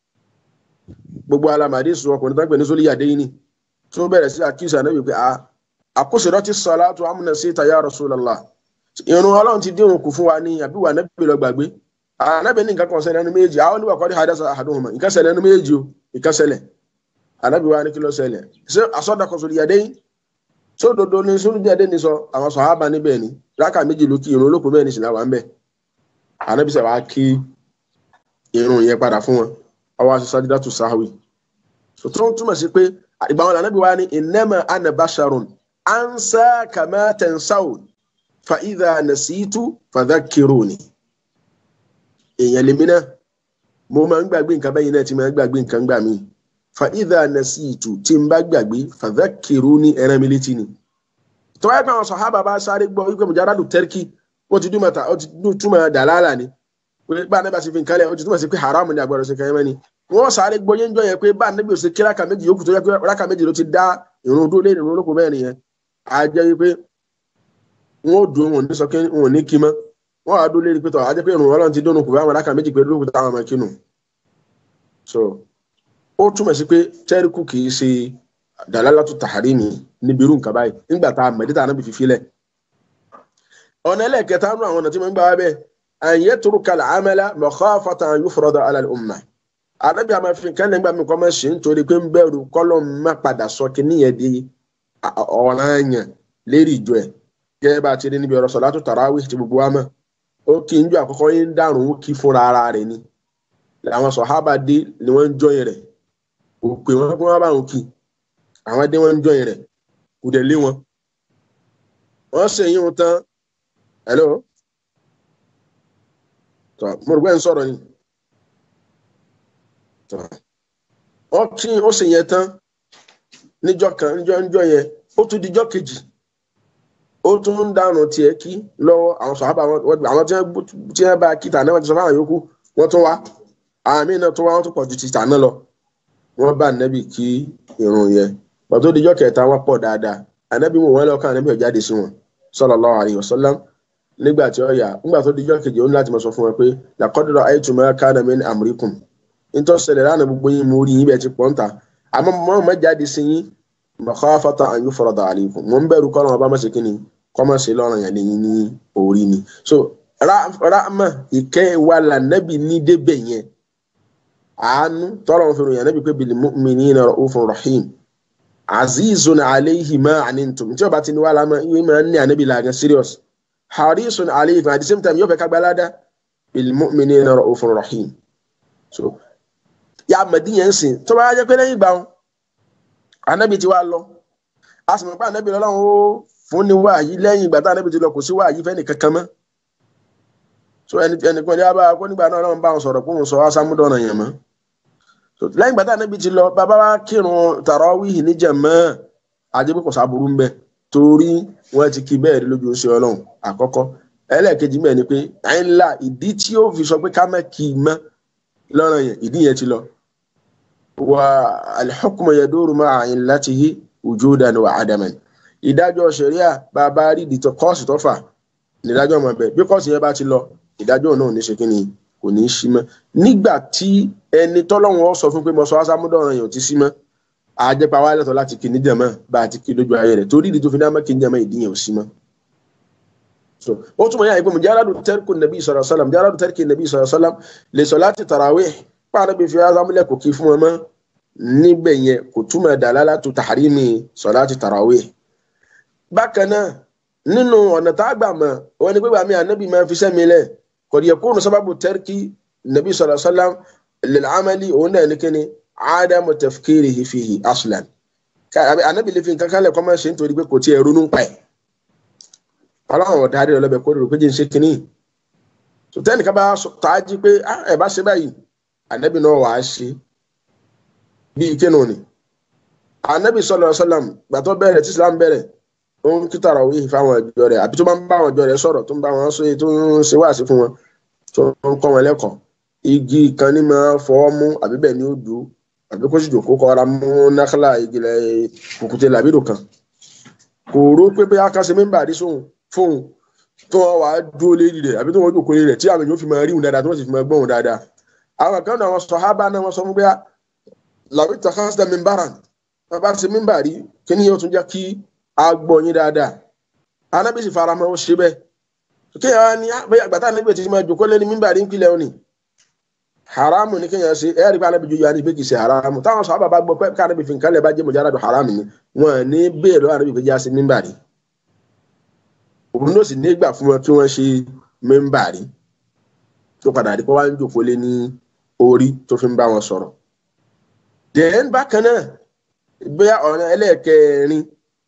gbogbo alamadi sọ ọkùnrin tó ń pè ní sólì yàdé yìí ni tó bẹ̀rẹ̀ sí àkíyèsí ànábì pé àkóṣerọ́ ti sọ látò amúnà sí ìtayà Rasulullah ìrún ọlọ́run ti dín òun kù fún wa ní àbí wà ànábì lọ gbàgbé ànábì ní nǹkan kan ṣẹlẹ̀ ẹnu méjì àwọn oníwà kọ́ni àhádọ́sà àhádọ́hùnmá nǹkan ṣẹlẹ̀ ẹnu méjì o nǹkan ṣẹlẹ̀ ànábì wa ní kí ló ṣẹlẹ̀ ṣé àsọdàkọ̀ sólì yàdé yìí sódodo ni sólùjáde ní sọ àwọn sọ̀hábà níbẹ̀ ni rákà méjì ló kí irun olóko bẹ́ẹ̀ ní ìsìnlá wa ń bẹ̀ ànábìsẹ̀ wa kí irun yẹn padà fún wọn ọwọ́ aṣọ sájídá tó sáwì tó ń túmọ̀ sí pé ìgbà wọn ànábì wa ní innama ana basharun ansa kama tansawun fa idha nasitu fadhakkiruni èèyàn lèmi náà mo máa ń gbàgbé nǹkan bẹ́yìn náà ti máa ń gbàgbé nǹkan gbà míì fa idha nasitu tí n bá gbàgbé fadhakkiruni ẹran mi létí ni tọ́wọ́ ẹ̀ka àwọn sọ̀hábà bá sáré gbọ́ wípé mujaradu tẹ́rkì ó ti dúmọ̀ ta ó ti túmọ̀ dàlálà ni pé bá anábì àti fi nǹkan lẹ̀ ó ti túmọ̀ sí pé haramu ni àgbọ̀dọ̀ sí kan yẹn ni wọ́n sáré gbọ́ yẹn jọ yẹn pé bá anábì òsè kí rákà méjì yòókù tó yẹ pé rákà méjì ló ti dá ìrun dúró lé ìrun olóko bẹ́ẹ̀ nìyẹn á jẹ́ wípé wọ́n ó dùn wọn ní sọ pé wọn ò ní kí mọ́ wọ́n á dúró lé pé tọ́ á jẹ́ pé ìrun ọlọ́run ti dónú kù bá àwọn rákà méjì pé lóko táwọn máa kínú so ó túmọ̀ sí pé tẹ́ríkù kì í ṣe dàlálàtú tàhárímì níbi irú nǹkan báyìí nígbà tá a mẹ̀dí tá a nábì fi filẹ̀ ọ̀nà ẹlẹ́ẹ̀kẹta nù àwọn ọ̀nà tí wọ́n ń gbà wá bẹ́ẹ̀ àyẹ̀ turu kalẹ̀ amẹ́lá makhafata an yufrada ala al-umma àdàbí àmà fi nǹkan lẹ́gbàá mi kọ́ máa ṣe nítorí pé ń bẹ̀rù kọ́lọ́ má padà sọ kíní yẹn di ọ̀ranyàn lérí ìjọ ẹ̀ gẹ́gẹ́ bá a ti rí níbi ọ̀rọ̀ sọ̀látù tarawih ti gbogbo wa mọ̀ ó kí ń jọ àkọ́kọ́ yín ń dàrún ó kí fúnra ara rẹ̀ ni làwọn sọ̀hábà dé ni wọ́n ń jọyìn rẹ̀ kò pè wọ́n kí wọ́n bá wọn kí àwọn dé wọ́n ń jọyìn rẹ̀ kò dẹ̀ lé wọn. wọ́n ṣe yín wọn tán hello tọ́ mo rò pé ń sọ̀rọ̀ ni tọ́ wọ́n kí ó ṣe yẹn tán níjọ́ kan níjọ́ níjọ́ yẹn ó tún dijọ́ kejì ó tún ń dànù tiẹ̀ kí lọ́wọ́ àwọn sọ̀hábà àwọn tí wọ́n bá kí tàná wọn ti sọ fáwọn yòókù wọ́n tún wá àmì náà tún wá wọ́n tún pọ̀ ju ti tàná lọ wọ́n bá ànábì kí irun yẹn pàtó dijọ́ kẹta wọ́n pọ̀ dáadáa ànábì mú wọn lọ́kàn ànábì ọ̀jáde sí wọn sallallahu alaihi wasallam nígbà tí ó yà nígbà tó dijọ́ kejì ó ní láti mọ̀ sọ fún wọn pé laqad ra'aytu ma kana min amrikum nítorí ṣẹlẹ̀ lánàá gbogbo yín mo rí yín bẹ́ẹ̀ ti pọ̀ ń ta àmọ́ mọ́ mọ́ jáde sí yín makhafata an yufrada alaykum mo ń bẹ̀rù kọ́ lọ́wọ́ bá má ṣe kí ni kọ́ má ṣe lọ́rùn yẹn lẹ́yìn ní orí ni so rahma ìkẹ́ wa là nẹ́bì ní débẹ̀ yẹn àánú tọ́lọ̀ wọn fi ròyìn nẹ́bì pé bil mu'minina ra'ufun rahim azizun alayhi ma anantum tí ó bá ti ní wàhálà máa ń máa ń ní ànẹ́bì làgàn serious harisun alayhi at the same time yóò fẹ́ ká gbalada bil mu'minina ra'ufun rahim so ya mẹ̀dí yẹn ń sìn tó bá jẹ́ pé lẹ́yìn ìgbà wọn anabi ti wá lọ a sì mọ̀ pé anabi lọ́lọ́run ó fún ni wáàyí lẹ́yìn ìgbà tá anabi ti lọ kò sí wáàyí fẹ́ nìkankan mọ́ so ẹni ẹnìkan ní abá kó nígbà náà lọ́run bá wọn sọ̀rọ̀ pé òun sọ wá sámúdọ̀nà yẹn mọ́ so lẹ́yìn ìgbà tá anabi ti lọ bàbá wa kírun tàràwíhì níjàmọ́ àjẹbí kò sábúrú ń bẹ torí wọ́n ti kí bẹ́ẹ̀ rí lójú oṣù ọlọ́run àkọ́kọ́ ẹlẹ́ẹ̀kejì mẹ́ẹ̀ ni pé àyínlá ìdí tí ó fi sọ pé ká má kì í mọ́ lọ́rọ̀ yẹn ìdí yẹn ti lọ wa alḥukmu yaduru ma'a illatihi wujudan wa adaman ìdájọ́ ṣẹ̀ríà bàbá rí ìdìtọ̀ kọ́ọ̀sì tó fà nídájọ́ ọmọ bẹ́ẹ̀ bí kọ́ọ̀sì yẹn bá ti lọ ìdájọ́ náà ní ṣe kí ni kò ní í sí mọ́ nígbà tí ẹni tọ́lọ́wọ́n sọ fún pé mo sọ asámúdọ̀ràn yẹn ò ti sí mọ́ àjẹpá wa lẹ́tọ̀ láti kí níjàmọ́ bá a ti kí lójú ayé rẹ̀ torí ìdí tó fi dá mọ́ kí níjàmọ́ ìdí yẹn ò sí mọ́ so ó túmọ̀ yára ìpè mujarradu tarku nàbí sallallahu alaihi wasallam mujarradu tarki nàbí sallallahu alaihi wasallam li salati tarawih pààrọ̀ bí fi azámúlẹ̀ kò kí fún wọn mọ́ níbẹ̀ yẹn kò túmọ̀ dalalatu tahrimi salati tarawih. bákan náà nínú ọ̀nà tá a gbà mọ̀ wọn ni pé bàmí ànábì máa fi sẹ́mi lẹ̀ qad yakunu sababu tarki nàbí sallallahu alaihi wasallam lil amali òun náà ní kíni adamu tafkirihi fihi aslan. ànábì lè fi nǹkan kan lẹ̀ kọ́ máa ṣe nítorí pé kò tiẹ̀ ronú pa ẹ̀ ọlọ́run ọ̀darí ọlọ́bẹ̀ kó rò pé jẹ́ ń ṣe kínní tòtẹ́nìkan bá tààjí pé ẹ bá ṣe báyìí ànábì náà wàá ṣe bíi kínú ni ànábì sọlọ sọlọm gbàtọ́ bẹ̀rẹ̀ tí islam bẹ̀rẹ̀ ó ń kí tarawih fáwọn ìjọ rẹ̀ àbí tó bá ń bá àwọn ìjọ rẹ̀ sọ̀rọ̀ tó ń bá wọn ṣe tó ń ṣe wáàsí fún wọn tó ń kọ́ wọn lẹ́kọ̀ọ́ igi kan ní máa fọwọ́ mú àbí bẹ́ẹ̀ ni ó dùn àbí kó sì jòkó kọ́ra mú nákàlà ìgìlẹ̀ kùkùté làbídò kan kò rò pé bóyá ká ṣe mímbà rí sóhun fóun tó wọn wàá dúró lérí rẹ̀ àbí tó wọn jòkó lérí rẹ̀ tí àwọn èèyàn fi máa rí òun dáadáa tó wọn sì fi máa gbọ́ òun dáadáa àwọn kan náà wọn sọ hábà náà wọn sọ fún bóyá làwọn ìtàkàsílẹ̀ mímbàrà wọn bá ṣe mímbà rí kí ni yóò tún jẹ́ kí a gbọ́ yín dáadáa anábì sì fara mọ́ ó ṣe bẹ́ẹ̀ kéèyàn ní bóyá àgbàtà níbi tí máa jòkó lé ní mímbà rí ń pilẹ̀ òní haramu ni kéèyàn ṣe ẹ̀rí pé anábì jojú anábì kì í ṣe haramu táwọn sọ àbàbà gbọ́ pé ká anábì fi nǹkan lẹ̀ bá jẹ́ mọ̀jára dùn haramu ni wọn ní bẹ́ẹ̀ lọ́wọ́ anábì fi já sí mímbà rí òun ló sì nígbà fún wọn kí wọ́n ṣe mímbà rí tó padà rí pé wọ́n á ń jòkó lé ní orí tó fi ń bá wọn sọ̀rọ̀ dẹ̀ẹ́n bákan náà bóyá ọ̀nà ẹlẹ́ẹ̀kẹrin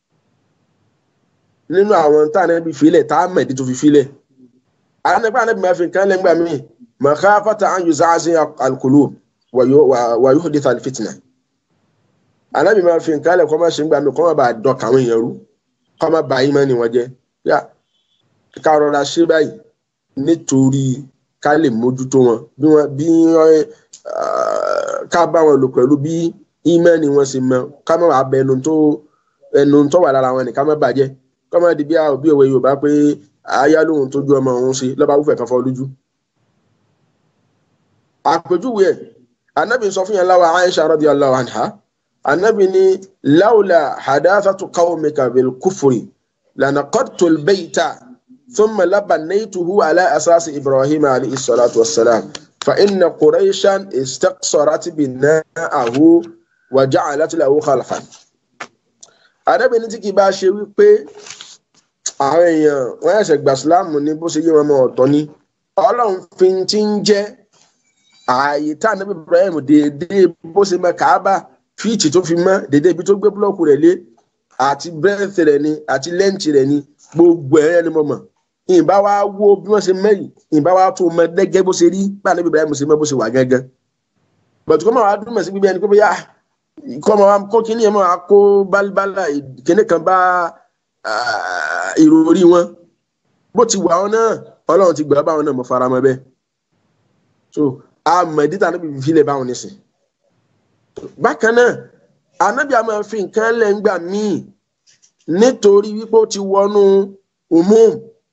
nínú àwọn tá ànábì filẹ̀ tá a mẹ̀dí tó fi filẹ̀ ànábì ànábì máa fi nǹkan lẹ́ngbà míì makhafata an yuzazi al-qulub wa yuhdith al-fitna ànábì máa fi nǹkan lẹ̀ kọ́ máa ṣe ń gbà mí kọ́ máa bá dọ̀kà àwọn èèyàn rú kọ́ máa bá yín mọ́ ni wọ́n jẹ́ yá ká rọra ṣe báyìí nítorí ká lè mójútó wọn bí wọn bí ká bá wọn lò pẹ̀lú bí ímẹ́ẹ̀lì wọn ṣe mọ ká má wàá bẹ ẹnu tó ẹnu tó wà lára wọn ni ká má bàjẹ́ ká má di bí a òbí òwe Yorùbá pé àáyá lóhun tó ju ọmọ òun ṣe lọ́ba wúfẹ̀ kan fọ́ lójú. àpèjúwe ẹ̀ anabi sọ fún yẹn láwa Aisha radiyallahu anha anabi ni lawla hadathatu qawmika bil kufri lanaqadtu al bayta thumma labanaytuhu ala asasi ibrahim alayhi salatu wa salam fa inna quraishan istaqsarat bina'ahu wa ja'alat lahu khalfan. arábìnrin tí kì í bá ṣe wípé àwọn èèyàn wọn ẹsẹ gbà síláàmù ní bó ṣe yé wọn mọ ọ̀tọ̀ ni Ọlọ́run fi ti ń jẹ ààyè tá ànábì Ibrahim déédéé bó ṣe mọ Káábà fíìtì tó fi mọ déédéé ibi tó gbé búlọ́ọ̀kù rẹ̀ lé àti bírẹ́ǹtì rẹ̀ ni àti lẹ́ǹtì rẹ̀ ni gbogbo ẹ̀rẹ́ ni mo mọ̀ ìbá wa wo bí wọ́n ṣe mẹ́yìn ìbá wa tó mọ dẹ́gẹ́ bó ṣe rí bá ànábì Ibrahim ṣe mọ bó ṣe wà gángan bọ̀tù kọ́ máa wá dúró mọ̀ sí gbígbé ẹni pé bóyá kọ́ máa wá kó kíní ẹ̀ máa kó bálíbálà kíní kan bá ìròrí wọn bó ti wà wọn náà ọlọ́run ti gbà báwọn náà mọ̀ fara mọ́ bẹ́ẹ̀ so àmọ̀dí tá anábì fílẹ̀ báwọn ní sìn bákan náà anábì àmọ́ fi nǹkan lẹ́ngbà míì nítorí wípé ó ti wọnú umum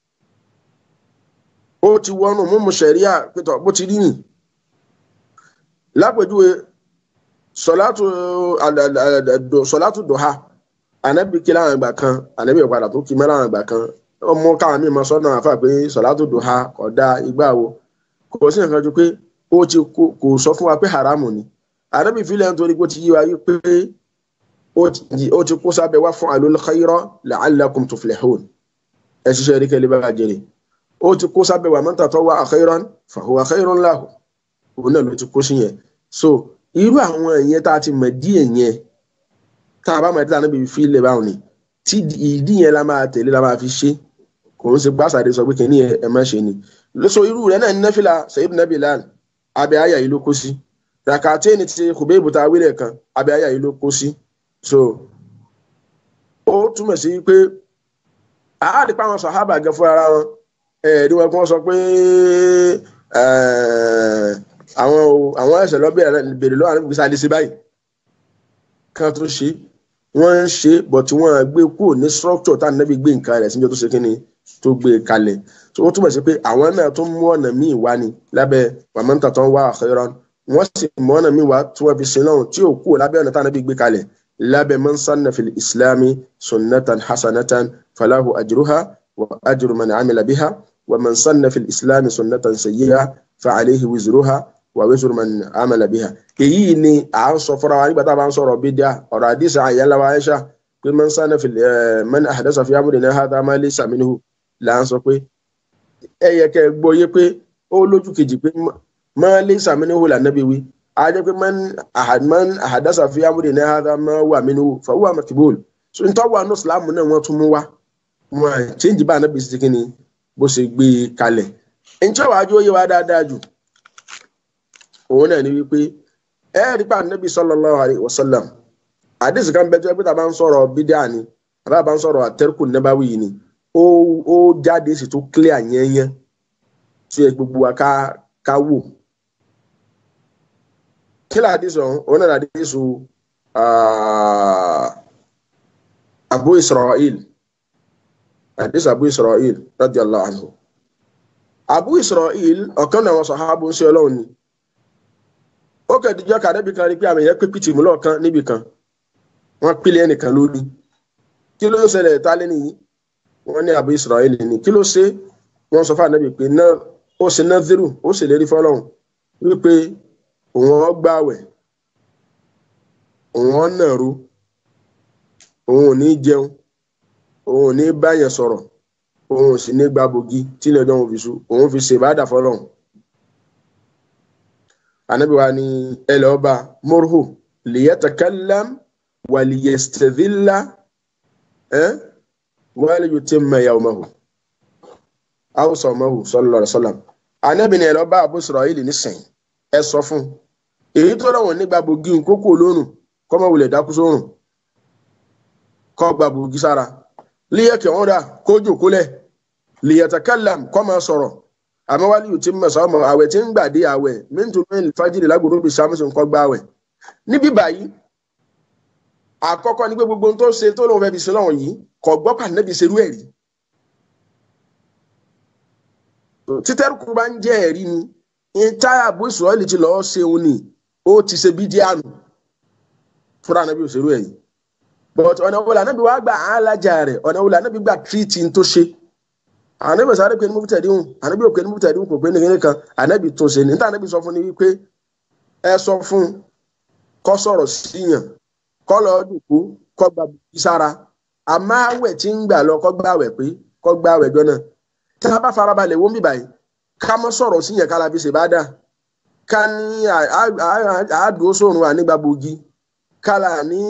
ó ti wọnú umum sẹ̀ríà pétọ́ bó ti rí nì lápèjúwe sọ̀látù sọ̀látù dùhà anabi kí láwọn ìgbà kan anabi ìpadà tó kí mẹ́láwọn ìgbà kan ọmọ káwọn míì mọ sọ́nà àfà pé sọ̀látò dùhà ọ̀dà ìgbà wo kò sí nǹkan ju pé ó ti kò sọ fún wa pé haramu ni anabi filẹ̀ nítorí pé ó ti yí wa pé ó ti kó sábẹ́ wá fún alul khayra la'allakum tuflihun ẹ ṣiṣẹ́ rí kẹ́lẹ́ bá jẹrè ó ti kó sábẹ́ wa man tatawwa khayran fahuwa khayrun lahu òun náà ló ti kó sí yẹn so irú àwọn ìyẹn tá a ti mọ̀ díẹ̀ yẹn tá a bá mọ̀ ẹ́ tí a níbi fi lè báwọn ni tí ìdí yẹn la máa tẹ̀lé la máa fi ṣe kò ń ṣe gbàsàdé sọ pé kìíní ẹ ẹ má ṣe ni lóso irú rẹ náà ní nẹ́fìlà sayid nabi lan abẹ́ àyà yìí ló kó sí rakate ni ti kùbẹ́ẹ̀bù tá a wílẹ̀ kan abẹ́ àyà yìí ló kó sí so ó túmọ̀ sí pé àádìí pa àwọn sàhábà gẹ fún ara wọn ẹ̀ẹ́dí wọn kí wọ́n sọ pé àwọn àwọn ẹ̀sẹ̀ lọ́bẹ̀rẹ̀ bèrè lọ́wọ́ àwọn ìgbésẹ̀ àdìsí báyìí kan tó ṣe wọ́n ń ṣe bọ̀ tí wọ́n gbé kúrò ní structure tá nàbí gbé nǹkan rẹ̀ síjọ́ tó ṣe kí ni tó gbé kalẹ̀ tó wọ́n túmọ̀ sí pé àwọn náà tó mú ọ̀nà míì wá ni lábẹ́ wàmọ́ntà tó ń wá akhiran wọ́n sì mú ọ̀nà míì wá tí wọ́n fi sin náà tí ò kúrò lábẹ́ ọ̀nà tá nàbí gbé kalẹ̀ lábẹ́ man sanna fil islami sunnatan hasanatan falahu ajruha wa ajru man amila biha wa man sanna fil islami sunnatan sayyi'a fa alayhi wizruha wà wíṣọ man amala biha èyí ni à ń sọ fúnra wa nígbà tá a bá ń sọ̀rọ̀ bídíà ọ̀rọ̀ àdìsá àyànláwa aisha pé man sanna fil man ahdasa fi amrina hadha ma laysa minhu là ń sọ pé ẹ yẹ kẹ́ gbọ́ yé pé ó lójú kejì pé ma laysa minhu là nàbí wí a jẹ́ pé man ahdasa fi amrina hadha ma wà minhu fa huwa makbul so n tọ́wọ́ àánú sàlámù náà wọ́n tún mú wa wọn change bá ànábì sí kíni bó ṣe gbé kalẹ̀ ǹjẹ́ wàá jó yé wa dáadáa jù òun náà ni wípé ẹ rí pa nabi sallallahu alayhi wa sallam àdìsí kan bẹ́ẹ̀ tó ẹgbẹ́ tá a bá ń sọ̀rọ̀ bídíà ni àbá bá ń sọ̀rọ̀ àtẹ́rùkù nẹ́báwí yìí ni ó ó jáde sì tó clear yẹnyẹn tí ẹ gbogbo wa ká ká wò kí ló àdìsí ọ̀hún òun náà àdìsí abu israel àdìsí abu israel radiyallahu anhu abu israel ọ̀kan náà wọn sàhábù ń ṣe ọlọ́run ni ó kẹ́ẹ̀díjọ́ kàdébì kan rí pé àmì yẹn pé pìtì mú lọ́ọ̀kan níbì kan wọ́n pílẹ̀ ẹnìkan lórí kí ló ń ṣẹlẹ̀ ta lé nìyí wọ́n ní àbú Israẹli ni kí ló ṣe wọ́n sọ fún ànábì pé náà ó ṣe náà zero ó sì lérí fọlọ́hún wípé òun ọ̀ gbààwẹ̀ òun ọ̀ nàró òun ò ní jẹun òun ò ní báyẹn sọ̀rọ̀ òun ò sì ní gbàbògì tílẹ̀ ọjọ́ òun fi sú òun fi ṣèbádà fọlọ́hún anabi wa ni ẹlọba murhu liyatakallam waliyastadhilla ẹ wali yutimma yawmahu aw sawmahu sallallahu alaihi wasallam anabi ni ẹlọba abu israeli nísìnyí ẹ sọ fún èyí tó lọ́wọ́ nígbà bògì kókó lónù kọ́mọ wulẹ̀ dákú sórùn kọ́ gba bògì sára líyẹ̀kẹ̀ wọn dà kójú kólẹ̀ liyatakallam kọ́ máa sọ̀rọ̀ àmọ́ wálé yìí ti mọ̀ sọ́mọ àwẹ̀ tí ń gbàdé àwẹ̀ mẹ́ntò mẹ́rin fájìlì lágbóró bíi samson kọ́ gbá àwẹ̀ níbí báyìí àkọ́kọ́ ni pé gbogbo ohun tó ṣe tó lóun fẹ́ fi ṣe lọ́wọ́ yìí kò gbọ́ pàdánù ṣerú ẹ̀ rí títẹ́rùkù bá ń jẹ́ ẹ̀rí ni ìtayà bó ìsọ̀rọ̀lì ti lọ́ọ́ ṣe òun ni ó ti ṣe bí díànù fúnra nàbí òṣèrú ẹ̀ yìí but ọ̀nà wo lànàbí wàá gbà á lájà rẹ̀ ọ̀nà wo lànàbí gbà tírìtì tó ṣe ànábì sáré pé ní mubtadi hùn ànábì ò pé ní mubtadi hùn kò pé ní kíní kan ànábì tó ṣe ní níta ànábì sọ fún ni wípé ẹ sọ fún kó sọ̀rọ̀ síyàn kó lọ dùkú kó gba bùkí sára àmọ́ àwẹ̀ tí ń gbà lọ kó gbà àwẹ̀ pé kó gbà àwẹ̀ jọ náà tá a bá farabalẹ̀ wọ́n bíbáyìí ká mọ́ sọ̀rọ̀ síyàn ká la fi ṣe bá dà ká ní àádùn sórun ànígbàbògi ká là ní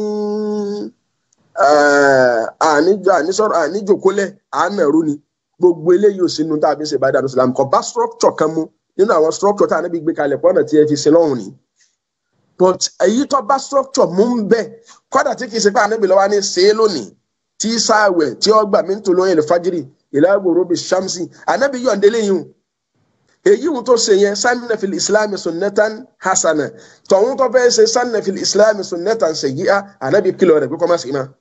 àníjòkólẹ̀ àánàrú ni gbogbo eléyìí ò sínú tá a fi ṣe bá dà lọ́sọ̀lá kò bá structure kan mú nínú àwọn structure tá a níbi gbé kalẹ̀ pọ́nà tí ẹ fi ṣe lọ́hùn ni but èyí tó bá structure mú ń bẹ kọ́dà tí kì í ṣe pé àníbi lọ́wọ́ ní ṣe é lónìí tí sáàwẹ̀ tí ó gbà mí ń tó lóyè lè fájírì ìlàgbòrò bíi shamsi ànábì yọ̀ǹde léyìn èyí wọn tó ṣe yẹn sanna fil islam sunnatan hasana tọ̀hún tó fẹ́ ṣe sanna fil islam sunnatan sayyi'a ànábì kìlọ̀ rẹ̀ pé kọ́ máa sì máa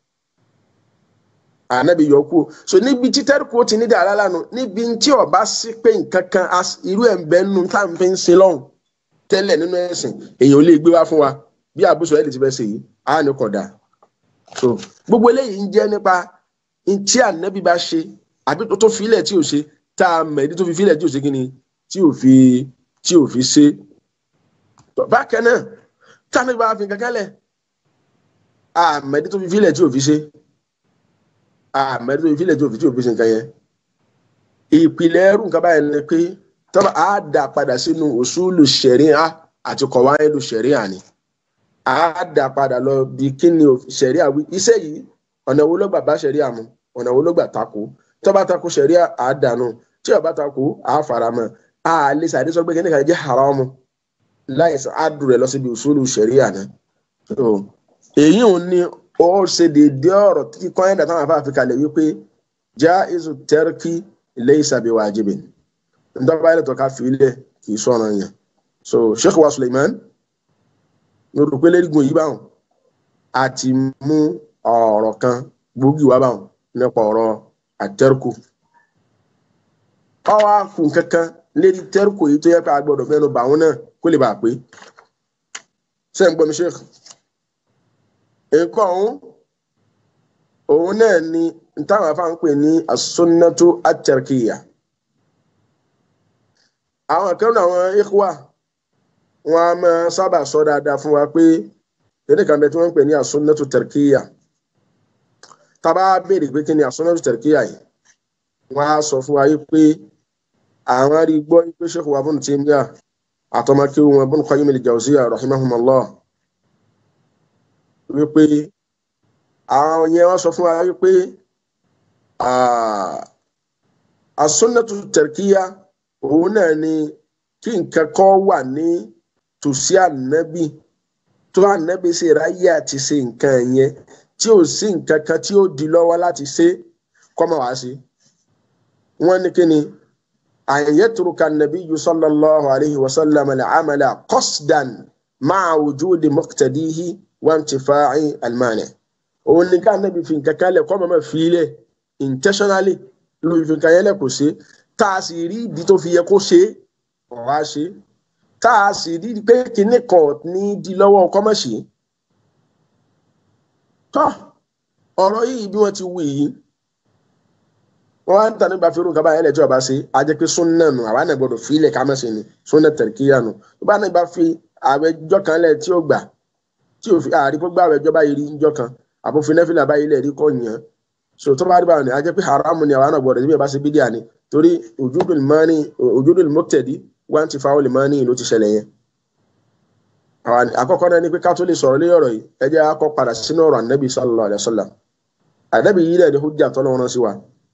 ànábì yọ kú so níbi tí tẹ́rù kó ti ní dàrá lánàá níbi tí ọba sí pé nǹkan kan irú ẹ̀ ń bẹ́ nù tá à ń fi ń ṣe lọ́hùn tẹ́lẹ̀ nínú ẹ̀sìn èèyàn ò lè gbé wá fún wa bí àbúṣọ ẹ̀ lè ti fẹ́ ṣe yìí á ní kọ̀dà so gbogbo eléyìí ń jẹ́ nípa tí ànábì bá ṣe àbí tó tó filẹ̀ tí ò ṣe tá a mọ̀ ẹ̀dí tó fi filẹ̀ tí ò ṣe kí ni tí ò fi tí ò fi ṣe bákan náà táwọn ìbá fi kankan lẹ̀ àmọ́ ẹ̀dí tó fi filẹ̀ tí ò fi ṣe àmọ́ ẹ̀dí tó fi filẹ̀ tí ò fi tí ò fi ṣe nǹkan yẹn ìpìlẹ̀ ẹrù nǹkan báyìí ni pé tọ́ba á dà padà sínú òṣùlù ṣẹ̀ríà àti kọ̀wáìlù ṣẹ̀ríà ni á dà padà lọ bí kí ni ṣẹ̀ríà wí iṣẹ́ yìí ọ̀nà wo ló gbà bá ṣẹ̀ríà mu ọ̀nà wo ló gbà takò tọ́ba takò ṣẹ̀ríà á dànù tí ọba takò á faramọ́ a lè sàdé sọ pé kí ni kàn jẹ́ haramu láìsàn ádùn rẹ̀ lọ síbi òṣùlù ṣẹ̀ríà náà èyí ò ní ó ṣe déédéé ọ̀rọ̀ tí kọ́ńdà táwọn afáàfin kalẹ̀ wípé já izu tẹ́rkì laysa bi wajibin ntọ́ba ilẹ̀ tó ká fi ilẹ̀ kì í sọ̀rọ̀ yẹn so sheikh wa suleiman ní o rò pé lẹ́rìgùn yìí báwọn a ti mú ọ̀rọ̀ kan gbòógì wá báwọn nípa ọ̀rọ̀ àtẹ́rkù ọwọ́ àkùn kankan lérí tẹ́rkù yìí tó yẹ ká gbọ́dọ̀ mẹ́nu bà wọn náà kó lè bà pé ṣé ń gbọ́ mi sheikh nǹkan ọ̀hún òun náà ni táwọn afáàn pè ní asúnnátó àtẹrkìyà àwọn kan náà àwọn ikhwa wọn a máa sábà sọ dáadáa fún wa pé èdè kan bẹ tí wọn ń pè ní asúnnátó tẹrkìyà tábà béèrè pé kí ni asúnnátó tẹrkìyà yìí wọn á sọ fún wa yìí pé àwọn rí gbọ́ pé Sheikh wa Ibn Taymiyyah àtọmọkẹ́ wọn Ibn Qayyim al-Jawziyya rahimahumullah wípé àwọn yẹn wọ́n sọ fún wa wípé asúnnàtù tẹ̀rkíyà òun náà ni kí nǹkan kan wà ní tòsí ànábì tó ànábì ṣe ráyè àti ṣe nǹkan yẹn tí ò sí nǹkan kan tí ó di lọ́wọ́ láti ṣe kọ́mọ̀ wá sí. wọ́n ní kí ni àyẹ̀tùrùkà nàbí yìí sallallahu alayhi wa sallam al-amala qasdan ma'a wujudi muqtadihi wa intifa'i al-mani' òun ní ká nàbí fi nǹkan kan lẹ̀ kọ́ mọ́mọ́ fi lẹ̀ intentionally ló fi nǹkan yẹn lẹ̀ kó ṣe tá a sì rí ìdí tó fi yẹ kó ṣe ọ̀rọ̀ á ṣe tá a sì rí pé kinní kan ní di lọ́wọ́ ọkọ mọ̀ ṣe. tọ́ ọ̀rọ̀ yìí bí wọ́n ti wù yìí wọ́n á ń tàn nígbà fẹ́rù kaba ẹlẹ́tí ọba ṣe á jẹ́ pé súnnà nù àwa náà gbọ́dọ̀ fi ilẹ̀ ká mọ̀ ṣe ni súnnà tẹ̀ríkìyà nù tó bá náà bá fi àwẹ̀jọ́ kan lẹ̀ tí ó gbà tí ò fi àárí kó gbà àwẹ̀jọ́ báyìí rí njọ́ kan àbófin nẹ́fìlà báyìí lẹ̀ rí kọ́ yàn so tó bá rí báwọn ni a jẹ́ pé haramu ni àwọn àgbọ̀dọ̀ níbi ìbá ṣe bídíà ni torí ojúdùn mọ́ni ojúdùn mọ́tẹ̀dí wá ti fa olè mọ́ni ló ti ṣẹlẹ̀ yẹn. àkọ́kọ́ náà ni pé ká tó lè sọ̀rọ̀ lé ọ̀rọ̀ yìí ẹ jẹ́ akọ́ padà sínú ọ̀rọ̀ ànábì sallallahu alaihi wasallam ànábì yìí lẹ̀ ní hujja tọ́lọ́ wọn sí wa.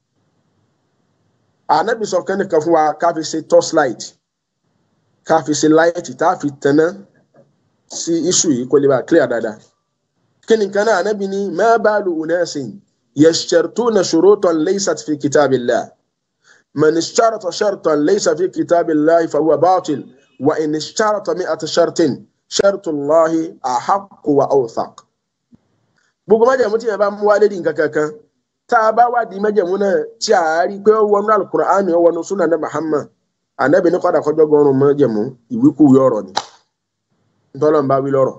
ànábì sọ kẹ́ni kan fún wa ká fi ṣe torchlight ká fi ṣe light tá a fi tẹ̀ná sí iṣu yìí kó lè bá clear dáadáa. kí ni kan náà ànábì ní ma balu unasin يشترطون شروطا ليست في كتاب الله من اشترط شرطا ليس في كتاب الله فهو باطل وإن اشترط مئة شرط شرط الله أحق وأوثق gbogbo májèmú tí yẹn bá mú wá lédi nǹkan kankan tá a bá wádìí májèmú náà tí a rí pé ó wọnú alukur'ani ó wọnú sunan ní Muhammad anabi ní kọ́dà kọjọ́ gọ́rùn májèmú ìwíkúwí ọ̀rọ̀ ni ntọ́lọ́n bá wí lọ́rọ̀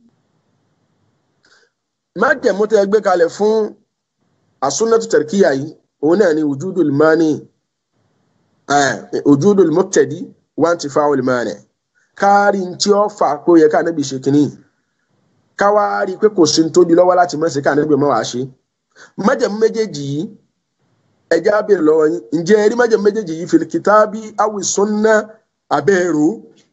májèmú tẹ́ gbé kalẹ̀ fún asúnnàtú tẹ̀ríkìyà yìí òun náà ni wùjúdù mani ojúdul mubtadi wọ́n ti fa olùmọ̀ọ́nẹ̀ kárí tí ó fà pé ó yẹ ká níbi ṣe kínní káwárí pé kò sí tó di lọ́wọ́ láti mọ̀ sí ká níbi mọ́ wàá ṣe májẹ̀mú méjèèjì yìí ẹjẹ́ á bèrè lọ́wọ́ yín ǹjẹ́ ẹ rí májẹ̀mú méjèèjì yìí fil kitabi awi sunna abẹ́rù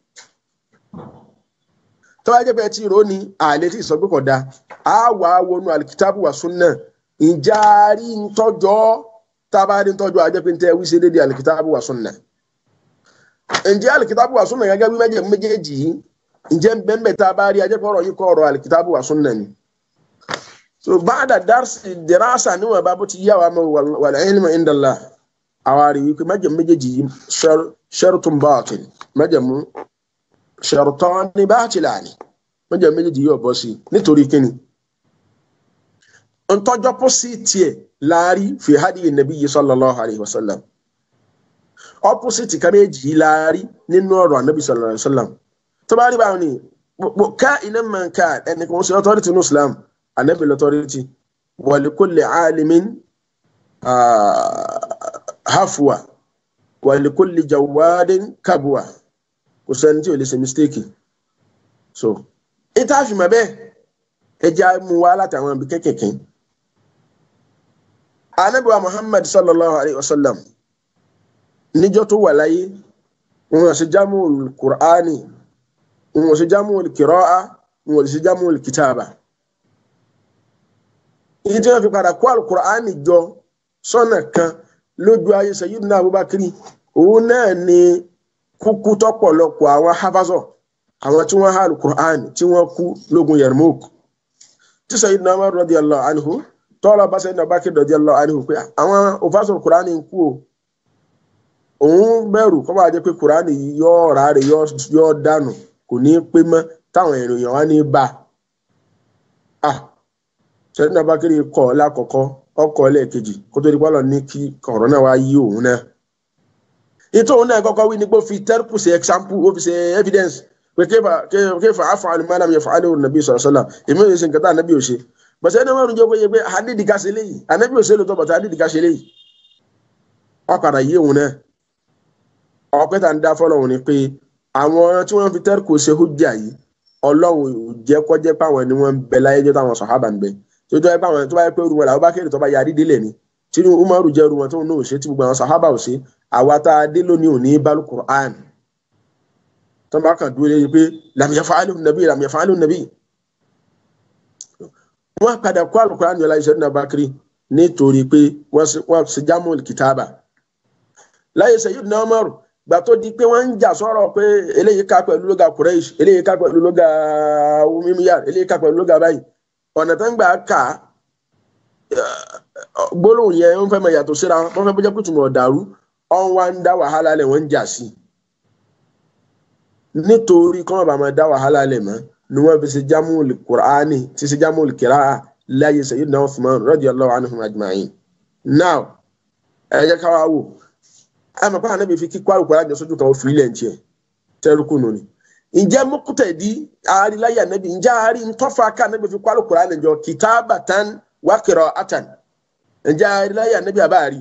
tọ́wọ́ jẹ́ pé ẹ ti rò ó ní àlẹ́ tí ìsọgbé kọ̀ da á wà á wọnú alikitabu wa sunna ǹjẹ́ a rí ntọ́jọ́ tá a bá rí ntọ́jọ́ a jẹ́ pé ntẹ́ wí sí dédé alikitabu wa sunna ǹjẹ́ alikitabu wa sunna gẹ́gẹ́ bí májẹ̀mú méjèèjì yìí ǹjẹ́ bẹ́ẹ̀ tá a bá rí a jẹ́ pé ọ̀rọ̀ yìí kọ́ ọ̀rọ̀ alikitabu wa sunna ni so baada darsi dirasa níwọ̀n bá bó ti yá wa mọ̀ wal ilmu indallah àwárí wípé májẹ̀mú méjèèjì yìí shartun batil májẹ̀mú shartani batilani májẹ̀mú méjèèjì yìí ọ̀bọ sí nítorí kíni ntọ́jọ́ pọ̀ sí tiẹ̀ láàrí fi hadi nabiyyi sallallahu alayhi wa sallam opposite ká méjì yìí láàrí nínú ọ̀rọ̀ anabi sallallahu alayhi wa sallam tó bá rí báwọn ni ká iná mọ̀ ká ẹnì kan ṣe authority ní islam anabi l'authority wa li kulli alimin hafwa wa li kulli jawadin kabwa kò sẹ́ni tí ò lè ṣe mistake so ìta àfìmọ̀ bẹ́ẹ̀ ẹja mú wa látàwọn ibi kékèké anabi wa muhammad sallallahu alayhi wa sallam níjọ́ tó wà láyé wọn ṣe jámù qur'ani wọn ṣe jámù kìrọ́à wọn ṣe jámù kìtàbà èyí tí wọ́n fi padà kó alukur'ani jọ sọ́nà kan lójú ayé sayyidina abubakar òun náà ni kúkú tọ́pọ̀lọpọ̀ àwọn hafazọ àwọn tí wọ́n há alukur'ani tí wọ́n kú lógun yarmouk tí sayyidina umar radiyallahu anhu tọ́lá bá sayyidina abubakar radiyallahu anhu pé àwọn òfàṣọ kur'ani ń kú o òun bẹ̀rù kọ́ bá jẹ́ pé kur'ani yọ ráre yọ dànù kò ní pé mọ́ táwọn èèyàn wá ní bá a sẹ́dínà bákẹ́rì kọ́ lákọ̀ọ́kọ́ ọkọ̀ lẹ́ẹ̀kejì kó tó di pálọ̀ ní kí ọ̀rọ̀ náà wá yí òun náà. ìtò òun náà kọ́kọ́ wí ni pé ó fi tẹ́rùpù ṣe example ó fi ṣe evidence pé kéfà áfà alùmọ́nà mi fàálẹ̀ òun nàbí sọ̀rọ̀ sọ́là èmi ò ṣe nǹkan tá ànábì ò ṣe. bọ̀sẹ̀ ẹni wọ́n jẹ́ pé pé àdídì ká ṣe léyìí ànábì ò ṣe lóòótọ́ bọ̀tà àdídì ká ṣe léyìí. wọ́n padà yí òun náà. ọpẹ́ tá ń dá fọ́lọ́run ni pé àwọn tí wọ́n fi tẹ́rùpù ṣe hujja yìí ọlọ́run ò jẹ́ kọ́jẹ́ páwọn ni wọ́n ń bẹ láyé jẹ́ táwọn sàhábà ń bẹ tó tó yẹ pé àwọn tó bá yẹ pé ruwọn làwọn bá kéde tó bá yarí délẹ̀ ni tí umaru jẹ́ ruwọn tó ń náà ṣe tí gbogbo àwọn sahaba ò ṣe àwa tá a dé lónìí ò ní balu quran tó bá kàn dúró lẹ́yìn pé làmìyà fàálù nàbí làmìyà fàálù nàbí. wọ́n padà kó alukuran yọlá iṣẹ́ nínú abakiri nítorí pé wọ́n ṣe jámù kìtàbà láyé sẹ́yìn náà umaru gbà tó di pé wọ́n ń jà sọ̀rọ̀ pé eléyìí ká pẹ̀lú lóga kureish eléyìí ká pẹ̀lú lóga umimiyar eléyìí ká pẹ̀lú lóga báyìí ọ̀nà tó ń gbà ká gbólóhùn yẹn ń fẹ́ mọ yàtọ̀ síra wọ́n fẹ́ bójá kùtùmọ̀ ọ̀dàrú ọ̀n wá ń dá wàhálà lẹ̀ wọ́n ń jà sí nítorí kọ́mọ̀ bá máa dá wàhálà lẹ̀ mọ́ ni wọ́n fi ṣe jámùl kùránì ti ṣe jámùl kìráà láyé sayyidina Uthman radiyallahu anhum ajma'in now ẹ jẹ́ ká wá wò ẹ mọ̀ pé ànábì fi kíkọ́ àlùkò alájọ sójú kan ó fi ilẹ̀ ń tiẹ̀ tẹ́rùkù nù ni ǹjẹ́ mọ́kútẹ̀dí àáríláyà ànábì ǹjẹ́ àárí ntọ́fà ká ànábì fi kọ́ àlùkò alájọ kitabatan wa qira'atan ǹjẹ́ àáríláyà ànábì àbáàrí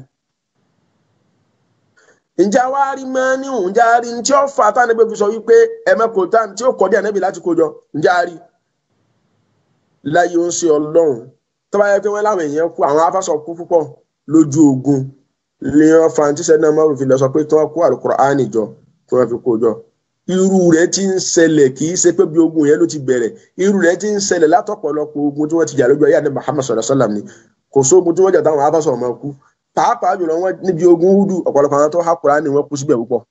ǹjẹ́ àwárí mẹ́ni ǹjẹ́ àárí ntí ó fà tá ànábì fi sọ wípé ẹ̀mẹ́kò tá tí ó kọ́ dé ànábì láti kó jọ ǹjẹ́ àárí láyé ó ń ṣe ọlọ́run tó bá yẹ pé wọ́n láwọn èèyàn kú àwọn afásọ̀ kú púpọ̀ lójú ogun ní wọn fa ní tíṣẹ́ náà márùn fi lọ sọ pé tí wọ́n kó Al-Qur'ani jọ tí wọ́n fi kó jọ irú rẹ̀ ti ń ṣẹlẹ̀ kì í ṣe pé bí ogun yẹn ló ti bẹ̀rẹ̀ irú rẹ̀ ti ń ṣẹlẹ̀ látọ̀pọ̀lọpọ̀ ogun tí wọ́n ti jà lójú ayé àdé Muhammad sallallahu alaihi wasallam ni kò sóògùn tí wọ́n jà táwọn afásọ̀ ọmọ kú pàápàá jùlọ wọn níbi ogun húdù ọ̀pọ̀lọpọ̀ àwọn tó há Kùránì wọn kú síbẹ̀ púpọ̀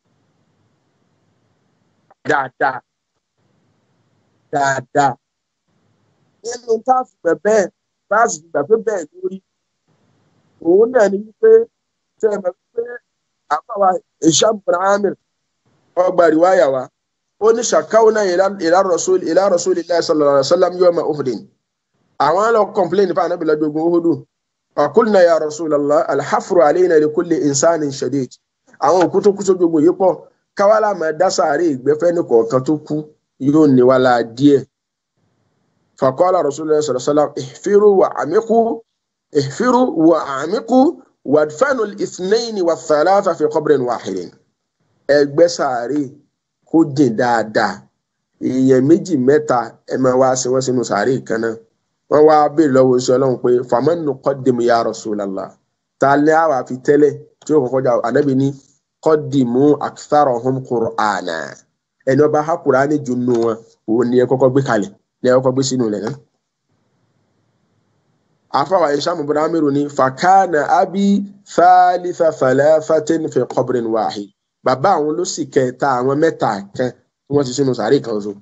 dáadáa dáadáa nínú táàfù bẹ́ẹ̀ táàfù bẹ́ẹ̀ bẹ́ẹ̀ lórí òun náà ni wípé tẹ ẹ mọ̀ wípé àbáwá Hisham bin Amir ọgbà rìwáyà wa ó ní ṣàkáwọnà ila rasul ila rasulillahi sallallahu alaihi wasallam yawma Uhudin àwọn lọ complain nípa ànábì lọ́jọ́ ogun Uhudu qulna ya rasulallah alhafru alayna li kulli insanin shadid àwọn òkú tó kú sójú ogun yìí pọ̀ káwálà máa dá sàárè ìgbẹ́fẹ́ ní kọ̀ọ̀kan tó kú yóò ní wàhálà díẹ̀ faqala rasulullah sallallahu alaihi wasallam ihfiru wa amiku ihfiru wa amiku wàdfẹ́nu ìsìnẹ́yìn wà sàlásà fi kọ́bìrin wàhìrín ẹgbẹ́ sàárè kó jìn dáadáa èèyàn méjì mẹ́ta ẹ máa wá sí wọn sínú sàárè kan náà wọn wá bèèrè lọ́wọ́ sí ọlọ́run pé fàmọ́nù kọ́dìmù ya Rasulullah ta lé àwà fi tẹ́lẹ̀ tí ó kọ́kọ́ jà ànábì ní kọ́dìmù aktharahum Qur'ana ẹni ọba ha Qur'ani jù nù wọn òun ni ẹ kọ́kọ́ gbé kalẹ̀ ni ẹ kọ́kọ́ gbé sínú ilẹ̀ náà. afawa isham ibn amiru ni fakana abi thalitha thalathatin fi qabrin wahid bàbá àwọn ló sì kẹta àwọn mẹ́ta kan tí wọ́n ti sínú sàárè kan so.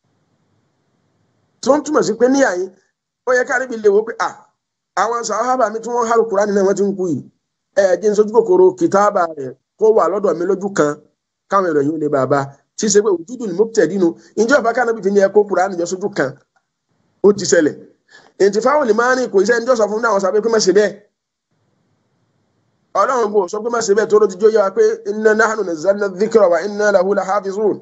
tí wọ́n túmọ̀ sí pé níyà yín ó yẹ káàdì bí lè wo pé à àwọn sàhábà mi tí wọ́n hàlù Kùránì náà wọ́n ti ń kú yìí ẹ jẹ́ n sojú kòkòrò kìtàbà rẹ̀ kó wà lọ́dọ̀ mi lójú kan káwọn ìròyìn lè bàbá tí ṣe pé òjúdù ni mo tẹ̀ dínú ìjọ ìbá kánábì fi ní ẹ kó Kùránì jọ sójú kan ó ti ṣẹlẹ̀ ètò fáwọn lè máa ní kò iṣẹ́ ẹnjọ́ sọ fún àwọn sábẹ́ pé má ṣe bẹ́ẹ̀ ọlọ́run kò sọ pé má ṣe bẹ́ẹ̀ tó ló ti jó yá wa pé inna nahnu nazzalna dhikra wa inna lahu lahafizun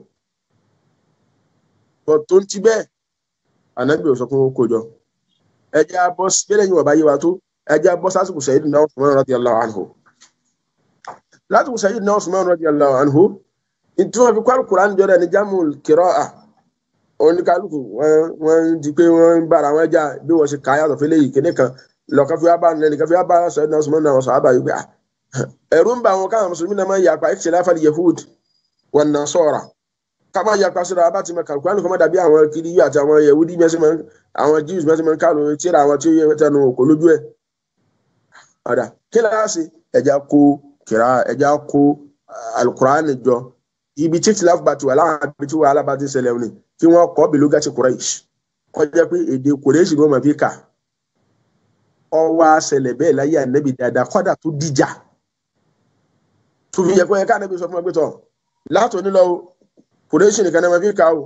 bọ̀ tó ń ti bẹ́ẹ̀ ànábì ò sọ fún kó jọ ẹjẹ́ abọ́ bẹ́ẹ̀ yìí wọ̀ bá yé wa tó ẹjẹ́ abọ́ sásìkò Sayyidina Usman radiyallahu anhu látìkò Sayyidina Usman radiyallahu anhu ìtú wọn fi kọ́ Al-Qur'an jọ rẹ̀ ní jamul qira'a oníkálukú wọ́n di pé wọ́n ń bára wọn já bí wọ́n ṣe kà á yàtọ̀ fẹ́lẹ́ yìí kéde kan lọ́kàn fi wá bá nílẹ̀ nìkan fi wá bá Sayyidina Usman náà sọ àbá yìí pé ẹ̀rú ń bá wọn káwọn mùsùlùmí náà máa ń yàpá ikhtilafa al-yahud wan nasara ká máa yàpá síra abá ti mọ Al-Qur'an kọ́ máa dàbí àwọn kiri yìí àti àwọn yahudi mẹ́sìn máa àwọn jews mẹ́sìn máa ń kálù tíra àwọn tí ó yẹ tẹnu òkò lójú ẹ̀ ọ̀dà kí láàṣì ẹ̀já kó kìrá ẹ̀já kó Al-Qur'an jọ ibi tí tìláfù bá ti wà láwọn àbí tí wàhálà bá ti ṣẹlẹ̀ ni kí wọ́n kọ́ bìlúgà ti Quraysh kọ́ jẹ́ pé èdè Quraysh ni wọ́n máa fi kà ọwọ́ àṣẹlẹ̀ bẹ́ẹ̀ láyé ànábì dáadáa kọ́dà tó dìjà tó fi yẹ kó yẹ ká ànábì sọ fún ẹgbẹ́ tọ̀ látò nílọ Quraysh nìkan náà máa fi kà o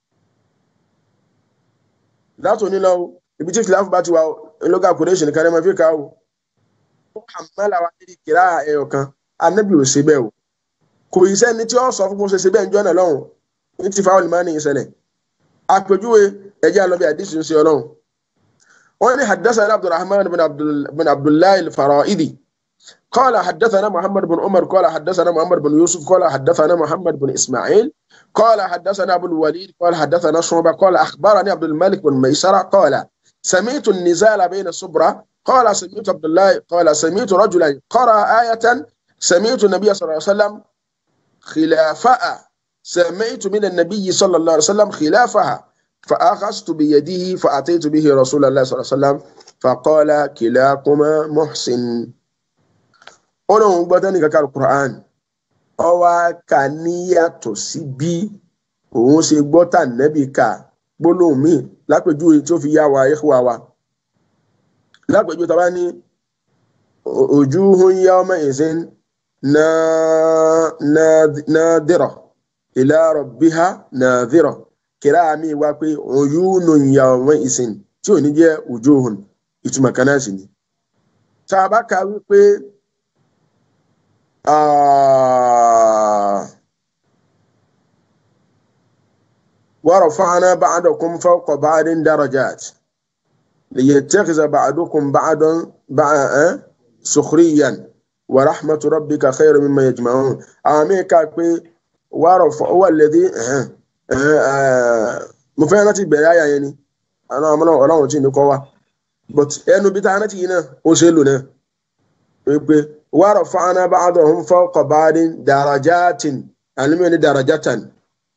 látò nílọ ibi tí tìláfù bá ti wà lọ́gà Quraysh nìkan náà máa fi kà o ó àmàlà wa níbi kìlá ẹ̀yọ̀ kan ànábì ò ṣe bẹ́ẹ̀ o kò ì sẹ́ni tí ó sọ fún bó ṣe ṣe bẹ́ẹ̀ ń jọ́nà lọ́hùn ní ti fáwọn ìmọ̀ ní ìṣẹ̀lẹ̀ àpèjúwe ẹ̀jẹ̀ àlọ́bí àdìsí ń ṣe ọlọ́hùn wọ́n ní haddathana abdulrahman bin abdullahi al-fara'idi قال حدثنا محمد بن عمر قال حدثنا محمد بن يوسف قال حدثنا محمد بن اسماعيل قال حدثنا ابو الوليد قال حدثنا شعبة قال اخبرني عبد الملك بن ميسرة قال سمعت النزال بين الصبرة قال سمعت عبد الله قال سمعت رجلا قرأ آية سمعت النبي صلى الله عليه وسلم خلافها سمعت من النبي صلى الله عليه وسلم خلافها فأخذت بيده فأتيت به رسول الله صلى الله عليه وسلم فقال كلاكما محسن ọlọ́run gbọ́dọ̀ ní kankan Qur'an ọwọ́ ká níyàtọ̀ sí bí òun ṣe gbọ́ tà nẹ́bí ká gbólóhùn míì lápèjúwe tí ó fi yá wa ikhwa wa lápèjúwe tó bá ní wujuhun yawma izin nadira ila rabbiha nadira kìrá mi wá pé uyunun yawma izin tí ò ní jẹ́ wujuhun ìtumọ̀ kan náà sì ni tá a bá ka wípé ورفعنا بعضكم فوق بعض درجات ليتخذ بعضكم بعضا بعضا سخريا ورحمة ربك خير مما يجمعون آمين كاكبي ورفع هو الذي مفاهمة بلايا يعني أنا أمنا ولا وجه نقوى but ẹnu bí táwọn ti yìí náà ó ṣe lò náà wípé ورفعنا بعضهم فوق بعض درجات علمي درجة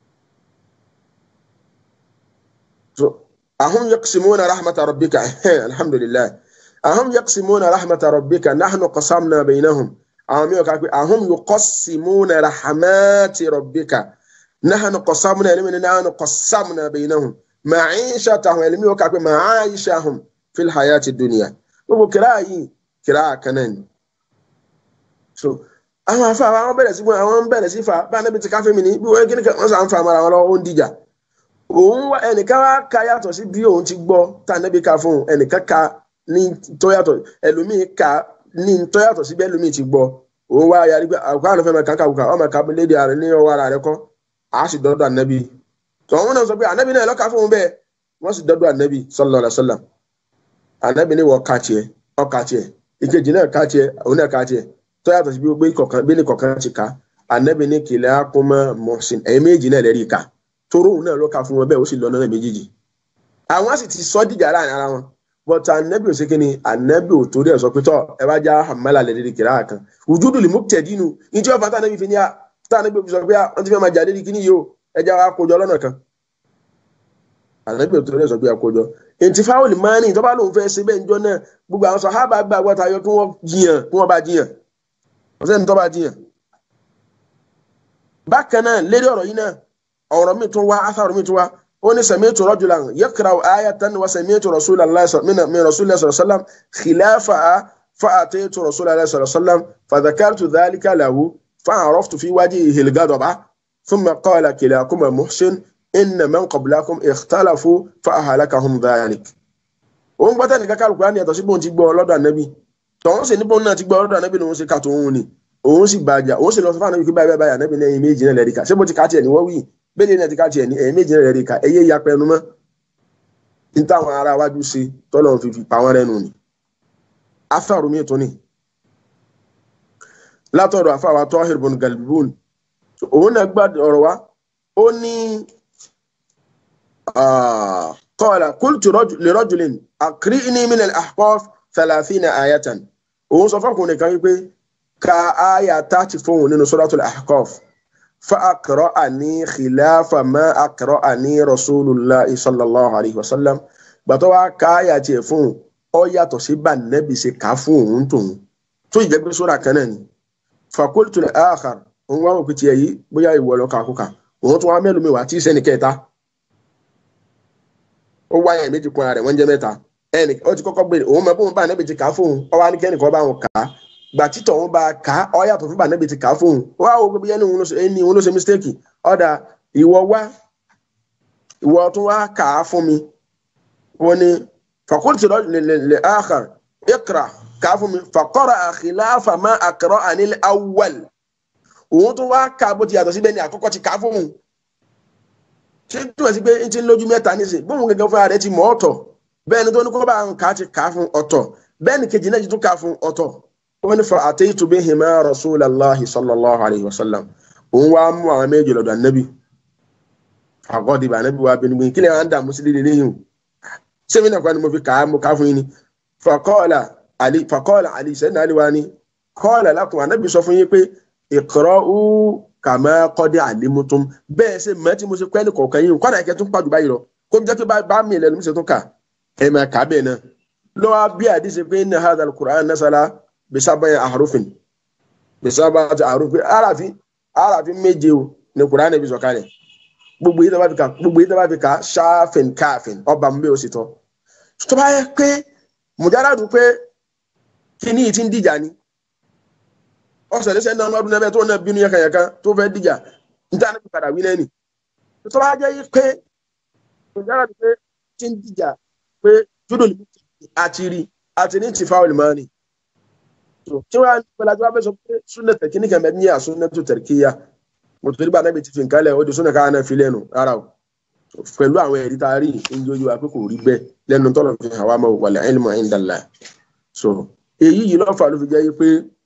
أهم يقسمون رحمة ربك الحمد لله أهم يقسمون رحمة ربك نحن قسمنا بينهم أهم يقسمون رحمات ربك نحن قسمنا علمي نحن قسمنا بينهم معيشتهم علمي وكاكو معايشهم في الحياة الدنيا وكراهي كراهة كنان so àwọn afa àwọn bẹ̀rẹ̀ sí àwọn bẹ̀rẹ̀ sí fa bá anábì ti káfẹ́ mi ní bí wọ́n kíni wọ́n sàn fa mara wọn lọ́wọ́ ó ń dìjà òun wá ẹnìkan wá ka yàtọ̀ sí bí òun ti gbọ́ tá anábì ká fún un ẹnìkan ka ní tó yàtọ̀ ẹlòmíì ka ní tó yàtọ̀ sí bí ẹlòmíì ti gbọ́ òun wá yarí pé àkókò àwọn fẹ́ máa kàkà kùkà ọmọ ká lédi ààrẹ ní ọwọ́ ara rẹ kọ́ a sì dọ́dọ̀ anábì tọ́wọ́n náà sọ pé anábì náà lọ́ka fún un bẹ́ẹ̀ wọ́n sì dọ́dọ̀ anábì sallallahu alaihi wasallam anábì ní wọ́n ka tiẹ̀ ọkà tiẹ̀ ìkejì náà ká tiẹ̀ òun náà ká tiẹ̀ tó yàtọ̀ sí bí gbé kọ̀ọ̀kan bí ní kọ̀ọ̀kan ti ká anabi ní kìlẹ̀ akọ́mọ mọ̀sìn ẹ̀yìn méjì náà lẹ́rìí ká toró òun náà ló ka fún wọn bẹ́ẹ̀ ó sì lọ náà méjèèjì àwọn sì ti sọ dìjà láàrin ara wọn but anabi ò sí kí ni anabi ò torí ẹ̀ sọ pé tọ́ ẹ bá já hamala lẹ́rìí kìlá kan wùdúdù lè mú tẹ̀dínú ìjọ ọ̀fà tànàbí fi ní à tànàbí fi sọ pé wọ́n ti fẹ́ máa jà lẹ́rìí kíní yìí o ẹ já wa kójọ lọ́nà kan anabi ò torí ẹ̀ sọ pé àkójọ èntì fáwọlì máa ní ìtọ́ bá lóun fẹ́ ṣe bẹ́ẹ̀ níjọ́ náà gbogbo àwọn sàhábà gbà wọ́ta yọ kí wọ́n jiyàn kí wọ́n bá jiyàn ọ̀sẹ̀ ní tọ́ bá jiyàn. bákan náà lérí ọ̀rọ̀ yìí náà ọ̀rọ̀ mi tún wá athar mi tún wá ó ní sami'tu rajulan yaqra'u ayatan wa sami'tu rasulallahi min rasulillahi sallallahu alaihi wasallam khilafaha fa'ataytu rasulallahi sallallahu alaihi wasallam fadhakartu dhalika lahu fa'araftu fi wajhihi al-ghadaba thumma qala kilakuma muhsin inna man qablakum ikhtalafu fa ahlakahum dhalik òun gbọ́tẹ́ nìkan ká Al-Qur'ani yàtọ̀ sí bóun ti gbọ́ lọ́dọ̀ ànábì tọ́hún sì ní bóun náà ti gbọ́ lọ́dọ̀ ànábì lòun ṣe ká tòun ni òun sì bàjá òun sì lọ sọ fún ànábì pé báyìí báyìí ànábì ní ẹ̀yìn méjì náà lẹ́rìí ká ṣé bó ti ká tiẹ̀ ní wọ́n wí bẹ́ẹ̀ ni ti ká tiẹ̀ ní ẹ̀yìn méjì náà lẹ́rìí ká ẹ̀yẹ ya pẹnu mọ́ ní táwọn ará wájú ṣe tọ́lọ̀ fi fi pa wọ́n rẹ́nu ni afáàrù mi tó ni látọ̀dọ̀ afáwa Tahir bun Galbun òun náà gbà ọ̀rọ̀ wa ó ní آه قال قلت رجل لرجل أقرئني من الأحقاف ثلاثين آية òun sọ fún ọkùnrin kan wípé ka aya tààtì fóun nínú suratul ahqaf fa aqra'ani khilafa ma aqra'ani rasulullahi sallallahu alayhi wa sallam gbàtọ́ wa ka aya tiẹ̀ fóun ọ yàtọ̀ sí bá nẹ́bí ṣe kà á fún òun tóun tó ìjẹ́ pé sóra kan náà ni fa qultu al-akhar òun wá òkú tiẹ̀ yìí bóyá ìwọ lọ kàkúkà òun tún wá mẹ́lùmí wá tí sẹ́ni kẹta ó wáyà méjì kun ara rẹ̀ wọ́n jẹ́ mẹ́ta ẹnì ó ti kọ́kọ́ gbèrè òun mọ̀ pé òun bá nẹ́bi ti kà á fóun ọ wá ní kẹ́nìkan bá wọn kà á gbà títọ̀ òun bá kà á ọ yàtọ̀ fún bá nẹ́bi ti kà á fóun ó wá wo gbogbo yẹn ní òun ló ṣe mistake ọ̀dà ìwọ wá ìwọ tún wá kà á fún mi wọ́n ní fakulti lè akhar ikra kà á fún mi fakọ́ra khilafa ma aqra'ani al-awwal òun tún wá kà á bó ti yàtọ̀ síbẹ̀ ní àkọ́kọ́ ti kà á fóun ṣé túmọ̀ sí pé n ti ń lójú mẹ́ta nísìn bóun gẹ́gẹ́ fúnra rẹ̀ ti mọ̀ ọ̀tọ̀ bẹ́ẹ̀ ni tó ní kó bá ń kà á ti kà á fún ọ̀tọ̀ bẹ́ẹ̀ ni kejì náà ti tún kà á fún ọ̀tọ̀ wọ́n ní fa ataytu bihima rasulallahi sallallahu alayhi wa sallam òun wá mú àwọn méjì lọ́dọ̀ ànábì àgọ́dìbà ànábì wa bínú gbìn kí lè wọ́n á dààmú sí líle léyìn o sẹ́mi náà kọ́ ni mo fi kà á mo kà á fún yín ni faqala ali faqala ali sẹ́ni ali wa ni qala lakum ànábì sọ fún yín pé iqra'u kàmá kọ́dé àlémútún bẹ́ẹ̀ ṣe mọ́ tí mo ṣe pẹ́ ní kọ̀ọ̀kan yìí kọ́dà ẹ̀kẹ́ tún pàjù báyìí lọ kó jẹ́ pé bá mi lẹ́nu mi ṣe tún kà ẹ̀ máa kà bẹ́ẹ̀ náà lọ́wọ́ bí àdìsí pé ní hadha al-Qur'an nasala bisabaya ahrufin bisabaya ahrufin arafi arafi méje o ní Qur'an bí sọ̀kalẹ̀ gbogbo yìí tó bá fi kà gbogbo yìí tó bá fi kà ṣáfìn káfìn ọba mi bẹ́ẹ̀ ó sì tọ́ tó bá yẹ pé mùjáràdù pé kíní yìí ti ń dìjà ni ọsẹ lẹsẹ náà ọdún ẹbẹ tó náà bínú yẹkanyẹkan tó fẹ́ dìjà níta ní padà wí lẹ́nu tó bá jẹ́ yí pé ìjára ti pé tí ń dìjà pé júdò ní àti rí àti ní ti fáwọn ìmọ̀ ni tí wọ́n á ní pẹ̀lú àti wọ́n fẹ́ sọ pé súnà tẹ̀kí ní kẹ̀mẹ́ ní àsúnà tó tẹ̀kíyà mo tó nígbà náà bí ti fi nǹkan lẹ̀ ó di súnà káwọn náà fi lẹ́nu rárá o pẹ̀lú àwọn ẹ̀rí tá a rí ń yóyó wa pé kò rí bẹ́ẹ̀ lẹ́nu tọ́lọ̀ fi hàn wá mọ́ wàlẹ̀ ilmu indallah so èyí yìí lọ́fà ló fi jẹ́ yí pé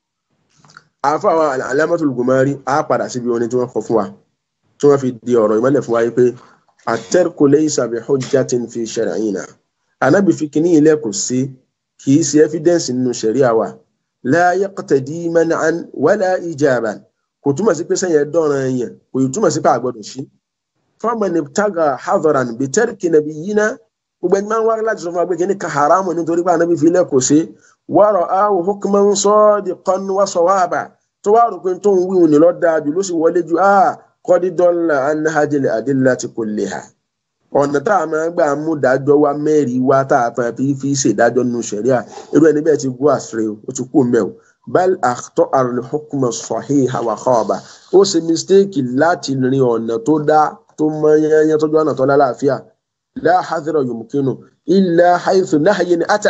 àfàwọn alámọ́tò lùgùnmọ́rí á padà síbi orin tí wọ́n kọ fún wa tí wọ́n fi di ọ̀rọ̀ ìmọ̀lẹ̀ fún wa yìí pé at-tarku laysa bi hujjatin fi shar'ina anábì fi kíní ilẹ̀ kò sí kì í ṣe evidence nínú ṣẹ̀ríà wa la yaqtadi man'an wala ijaban kò túmọ̀ sí pé sẹ́yìn ẹ̀dọ́ran ẹ̀yàn kò yìí túmọ̀ sí pé àgbọ̀dọ̀ sí. faman ibtaga hadaran bi tarki nabiyyina gbogbo ẹni máa ń wá láti sọ fún wa pé kíní ka haramu nítorí pé anábì fi ilẹ̀ kò sí wa ra'ahu hukman sadiqan wa sawaba tó wá rò pé tó ń wíwùn ní lọ́dà jù ló sì wọlé ju ah kọ́dí dọ́là anahajil adillati kulliha ọ̀nà tá a máa gbà mú dájọ́ wa mẹ́rin wá tá a fẹ́ fi fi ṣèdájọ́ nínú ṣẹ̀ríà irú ẹni bẹ́ẹ̀ ti gbọ́ àṣírí o ó ti kú mẹ́ o bal àtọ́ àrùn hukma sahiha wa khaba ó ṣe mistake láti rin ọ̀nà tó dá tó mọ yẹnyẹn tọ́jú ọ̀nà tó lálàáfíà la hadhira yumkinu illa haythu nahyin ata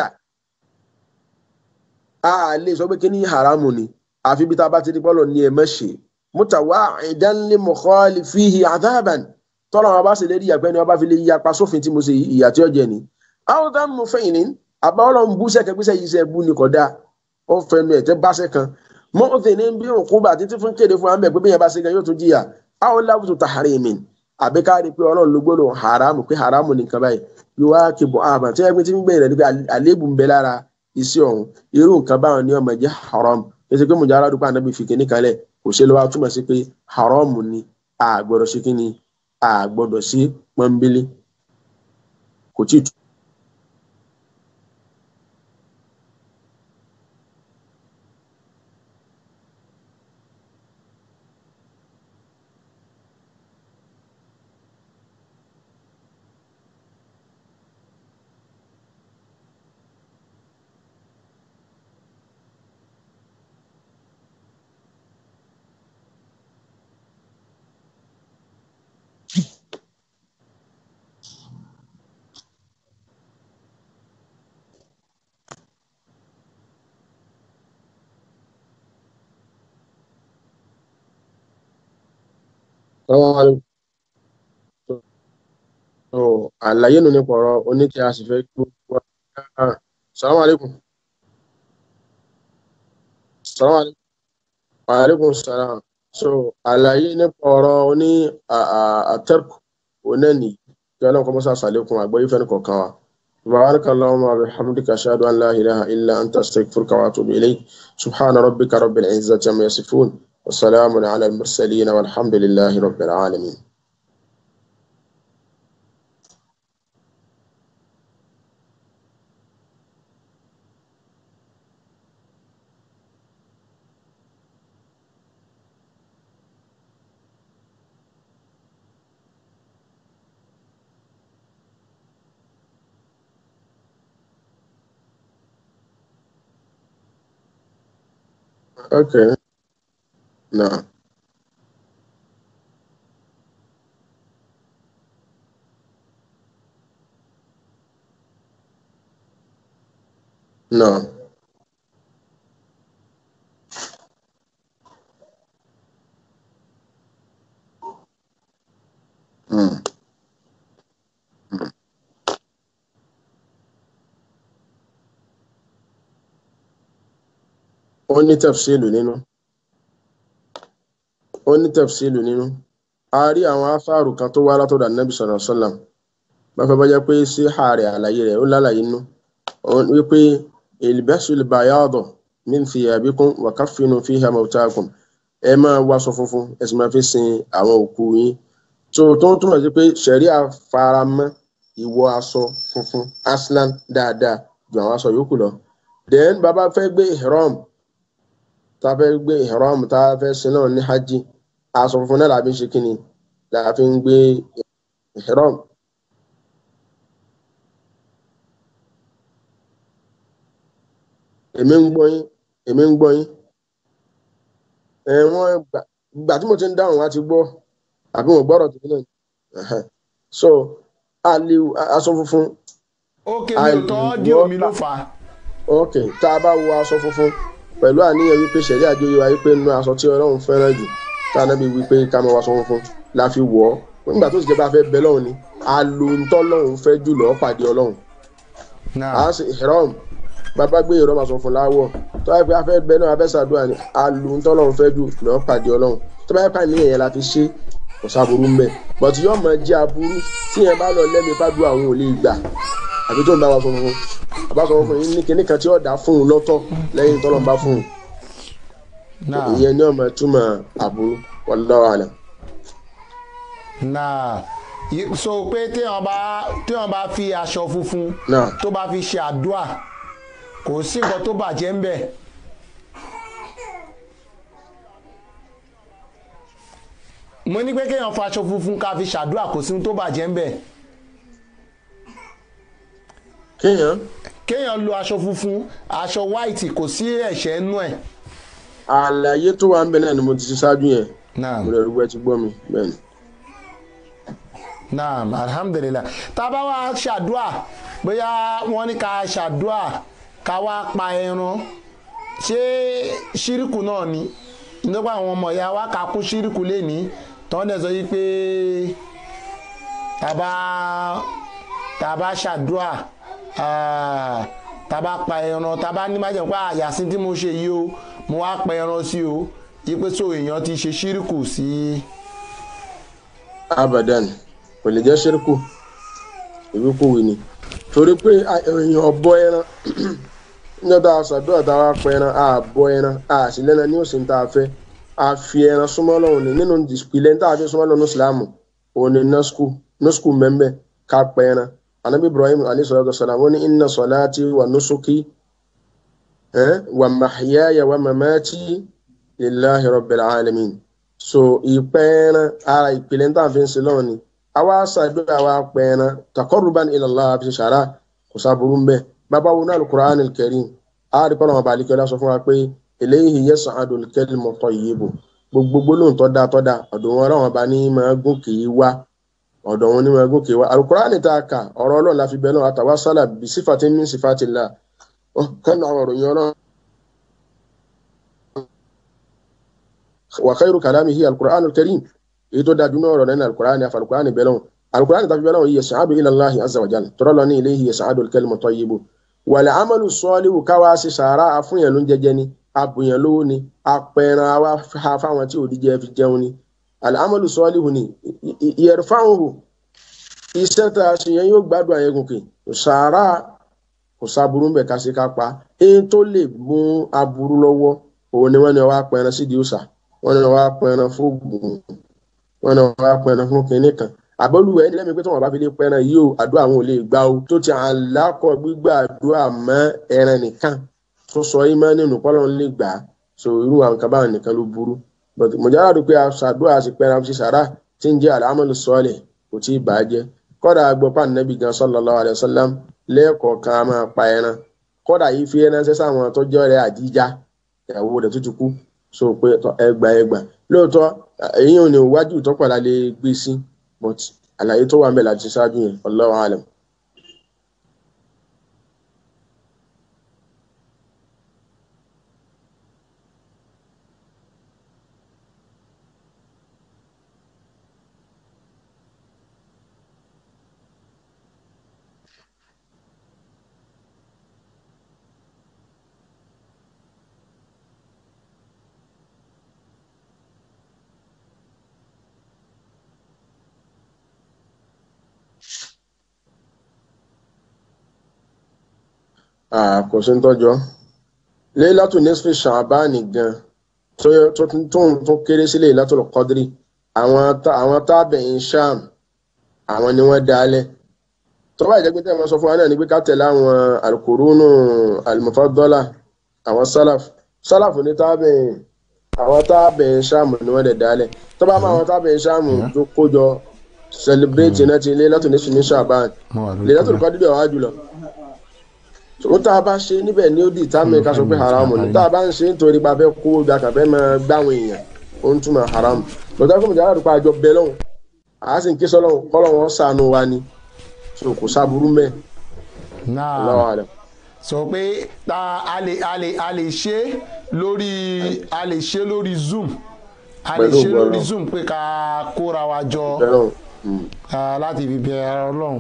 a lè sọ pé kí ni haramu ni àfi bí tá a bá ti di bọ́ọ̀lù ní ẹ̀ mẹ́ṣe mutawa'idan li mukhalifihi adhaban tọ́lọ̀ wọn bá sì lérí ìyàpẹ́ ni wọ́n bá fi lè yapa sófin tí mo ṣe ìyà tí ó jẹ ni. àwọn tá mo fẹ́yìn ní àbá ọlọ́run bú sẹ́kẹ́ pé sẹ́yìn iṣẹ́ bú ni kò dáa ó fẹnu ẹ̀tẹ́ báṣẹ́ kan mọ́ọ̀tẹ̀ ní bí òkú bá títí fún kéde fún amẹ́ pé bí yẹn bá ṣe gan yóò tún jìyà àwọn láwùjọ taharimin àbí ká rí i pé ọlọ́run ló gbọ́dọ̀ haramu pé haramu nìkan báyìí yóò wá kí bọ́ àmà tí wọ́n ti ń gbé rẹ̀ níbi àléébù ń bẹ lára iṣẹ́ ọ̀hún irú nǹkan báwọn ni ọmọ jẹ́ haram èsì pé mùjà aládùúgbò ànábì fi kíní kalẹ̀ kò ṣe lọ́wọ́ túmọ̀ sí pé haram ni a gbọ́dọ̀ ṣe kíni a gbọ́dọ̀ ṣe pọ́nbélé kò tí ì tú. Assalamu alaikum. So, àlàyé nù nípa ọ̀rọ̀ oníkẹ́ a sì fẹ́ kí gbogbo wa. Assalamu alaikum. Assalamu alaikum. Wa alaikum salam. So, àlàyé nípa ọ̀rọ̀ oní àtẹ́kù onẹ́ni kí ọlọ́run kọ́ mọ́sá sàlékún àgbọ́yé fẹ́ni kọ̀ọ̀kan wa. سبحانك اللهم وبحمدك أشهد أن لا إله إلا أنت أستغفرك وأتوب إليك سبحان ربك رب العزة عما يصفون وسلام على المرسلين والحمد لله رب العالمين Okay. No. No. Mm. Ó ní tafsilu nínú. Ó ní tafsilu nínú. A rí àwọn afáàrù kan tó wá látọ̀dọ̀ Ànábì sallallahu alaihi wasallam. Báfẹ́ bá jẹ́ pé sí ààrẹ àlàyé rẹ̀ ó lálàyé nínú. Ó wípé ilbasul bayada min thiyabikum wa kaffinu fiha mawtakum. Ẹ máa wáṣọ funfun, ẹ sì máa fi sin àwọn òkú yín. So tó ń túmọ̀ sí pé ṣẹ̀ríà faramọ́ ìwọ aṣọ funfun aslan dáadáa ju àwọn aṣọ yòókù lọ. Then bàbá fẹ́ gbé ihram tá a fẹ́ gbé ihram tá a fẹ́ sin náà ní hajj aṣọ funfun náà làbí ń ṣe kíni làbí ń gbé ihram. èmi ń gbọ́ yín èmi ń gbọ́ yín ẹ wọ́n gbà gbà tí mo ti ń dáhùn wá ti gbọ́ àbí wọn gbọ́rọ̀ tó náà Ẹhẹ́. so àlè aṣọ funfun ókè mi ò tọ́ àìwọ́ díò mi ló fà á. ok tá a bá wo aṣọ funfun pẹ̀lú àníyàn wípé ṣẹ̀rí àjọyọ̀ wa wípé nínú aṣọ tí ọlọ́run fẹ́ràn jù tá a nábì wípé ká máa wọ aṣọ funfun la fi wọ̀ ọ́ nígbà tó sì jẹ́ bá fẹ́ bẹ lọ́run ni a lo ntọ́ lọ́run fẹ́ jù lọ́ọ́ pàdé ọlọ́run náà a sì ìrọ́m bàbá gbé ìrọ́m aṣọ fún láwọ̀ tó bá yẹ pé a fẹ́ bẹ náà a fẹ́ ṣàdúrà ni a lo ntọ́ lọ́run fẹ́ jù lọ́ọ́ pàdé ọlọ́run tó bá yẹ pé àníyàn yẹn la fi ṣe kò sáburú mbẹ bọ̀tí yóò máa jẹ́ aburú tí yẹn bá lọ lẹ́mìí bá dùn àwọn ò lè gbà àbí tó ń bá wa sọ fún un àbá sọ fún un ní kinní kan tí ó dá fún un lọ́tọ̀ lẹ́yìn tọ́lọ́ bá fún un náà ìyẹn ní ọmọ túmọ̀ aburú wallahu alam. náà Yí- so pé téèyàn bá téèyàn bá fi aṣọ funfun náà tó bá fi ṣe àdúà kò sí nǹkan tó bàjẹ́ ń bẹ̀. mo ní pé kéèyàn fa aṣọ funfun ká fi ṣàdúà kò sí ohun tó bàjẹ́ ń bẹ̀. kéèyàn kéèyàn lo aṣọ funfun aṣọ white kò sí ẹ̀ṣẹ̀ nú ẹ̀. àlàyé tó wà ń bẹ náà ni mo ti ṣe ṣáájú yẹn náà mo lè rí wẹ́ ti gbọ́ mi bẹ́ẹ̀ ni. naam alhamdulilah tá a bá wá ṣàdúà bóyá wọ́n ní ká ṣàdúà ká wá pa ẹran ṣé ṣíríkù náà ni nígbà àwọn ọmọ ìyá wa ká kún ṣíríkù lẹ́ni tọ́ dẹ̀ sọ yìí pé tá a bá tá a bá ṣàdúà ah, tá a bá pa ẹran tá a bá ní májèmú pé àyàsí tí mo ṣe yìí o mo wá pa ẹran sí o yí pé so èèyàn ti ṣe ṣírìkù sí abadan kò lè jẹ́ ṣírkù ìwíkúwì ni torí pé a- èèyàn bọ ẹran níjọ́ tá a ṣàdúrà tá a wá pẹ ẹran a bọ ẹran a sì lẹ́ran ní òsì tá a fẹ́ a fi ẹran súnmọ́ lọ́hùn ni nínú ìpìlẹ̀ tá a fi súnmọ́ lọ́hùn ní ìsìlámù òun ni nọ́skù nọ́skù mẹ́mbẹ́ ká pẹ ẹran anabi ibrahim alayhi salatu wasalam ó ní inna salati wa nusuki eh, wa mahyaya wa mamati lillahi rabbil alamin so ìpẹ́ẹ́rán ara ìpìlẹ̀ tá à ń fi ń sin lọ́wọ́ ni àwa ṣàdúrà wa pẹ́ẹ́rán takọ́rùbán ilallah àfi ṣàrà kò sábúrú mbẹ́ bàbá wo náà alukur'an kẹrin a rí pọ́nà ọba àlìkẹ́ lásọ fún wa pé eléyìí yẹ sàn adùn kẹ́lí mọ̀tọ́ yìí bò gbogbo gbólóhùn tó dáa tó dáa ọ̀dọ̀ wọn ọlọ́wọ́n bá ní máa gòkè wá ọ̀dọ̀ wọn ní máa gòkè wá alukur'an tá a kà ọ̀rọ̀ ọlọ́run la fi bẹ́ẹ̀ náà àtàwọn sálà bí sífàtí mí sífàtí là kánú àwọn òròyìn ọlọ́run wa khairu kalamihi alquran alkarim èyí tó dájú náà ọ̀rọ̀ nínú alquran àfa alquran bẹ́lọ́n alquran tàbí bẹ́lọ́n yẹ sàádù ila allahi azza wa jal tọ́rọ lọ ní ilayhi yẹ sàádù alkalimu tayyibu wal amalu salihu káwá sí sàárà àfúnyàn ló ń jẹjẹ ni àbùyàn lówó ni apẹran àwa ha fáwọn tí òdíjẹ fi jẹun ni al amalu salihu ni yarfa'uhu iṣẹ́ tá a ṣe yẹn yóò gbádùn àyẹ̀gùnkè sàárà kò sáburú mbẹ̀ ká sí ká pa èyí tó lè mú aburú lọ́wọ́ òun ni wọ́n ní wá pẹran sídìí òòsà wọ́n ní wá pẹran fún ògùn wọ́n ní wá pẹran fún kinní kan àbọ̀lùwẹ̀ ẹni lẹ́mi pé tí wọ́n bá fi lè pẹran yìí o àdúrà àwọn ò lè gbà o tó ti àlákọ̀ gbígbà àdúrà mọ́ ẹran nìkan tó sọ yìí mọ́ nínú pọ́lọ́ ń lè gbà á so irú àwọn kan báwọn nìkan ló burú but mọ̀jára rò pé àṣàdúrà sí pẹran sí sàrà tí ń jẹ́ àlámọ́lù sọ́ọ̀lẹ̀ kò tí ì bà á jẹ́ kọ́dà gbọ́pá nẹ́bí gan sallallahu alaihi wasallam lẹ́ẹ̀kọ̀ọ̀kan a máa pa ẹran kọ́dà yìí fi ẹran sẹ́sẹ́ àwọn tó jẹ́ rẹ̀ àdíjá ìyàwó rẹ̀ tó ti kú so pé ẹgbà ẹgbà lóòótọ́ èyí ò ní wájú ìtọ́pàdà lè gbé sí but àlàyé tó wà ń bẹ̀ láti ṣáájú yẹn Allahu alam. kò sí ń tọ́jọ́ Laylatul nisfi Sha'bani gan tó tó kéré sí Laylatul Qadri àwọn tábẹ̀yìn Sham àwọn ni wọ́n dálẹ̀ tó bá ìjẹ́pẹ́ tẹ́ wọ́n sọ fún wa náà ní pé ká tẹ̀lé àwọn al-qurunu al-mufaddala àwọn salaf salaf ní tábẹ̀yìn àwọn tábẹ̀yìn Sham ni wọ́n dẹ̀ dálẹ̀ tó bá máa àwọn tábẹ̀yìn Sham tó kójọ celebrate náà ti Laylatul nisfi ní Sha'ban Laylatul Qadri ọ̀há jùlọ tó tá a bá ṣe níbẹ̀ ní ó di ìtàmì ká sọ pé haramu ni tá a bá ń ṣe nítorí pa fẹ́ kó gba kàfẹ́ máa gbáwọn èèyàn ó ń túmọ̀ haramu lọ́tà fún mi jáde àdúgbò àjọ bẹ́ẹ̀ lọ́hùn àá sì ń ké sọ́lọ́hùn kọ́lọ́hùn sànù wa ni so kò sábúrú mẹ́ lọ́wọ́ rẹ̀. sọ pé ta a lè a lè a lè ṣe lórí a lè ṣe lórí zoom a lè ṣe lórí zoom pé ká kóra wa jọ láti fi bẹ ọlọ́run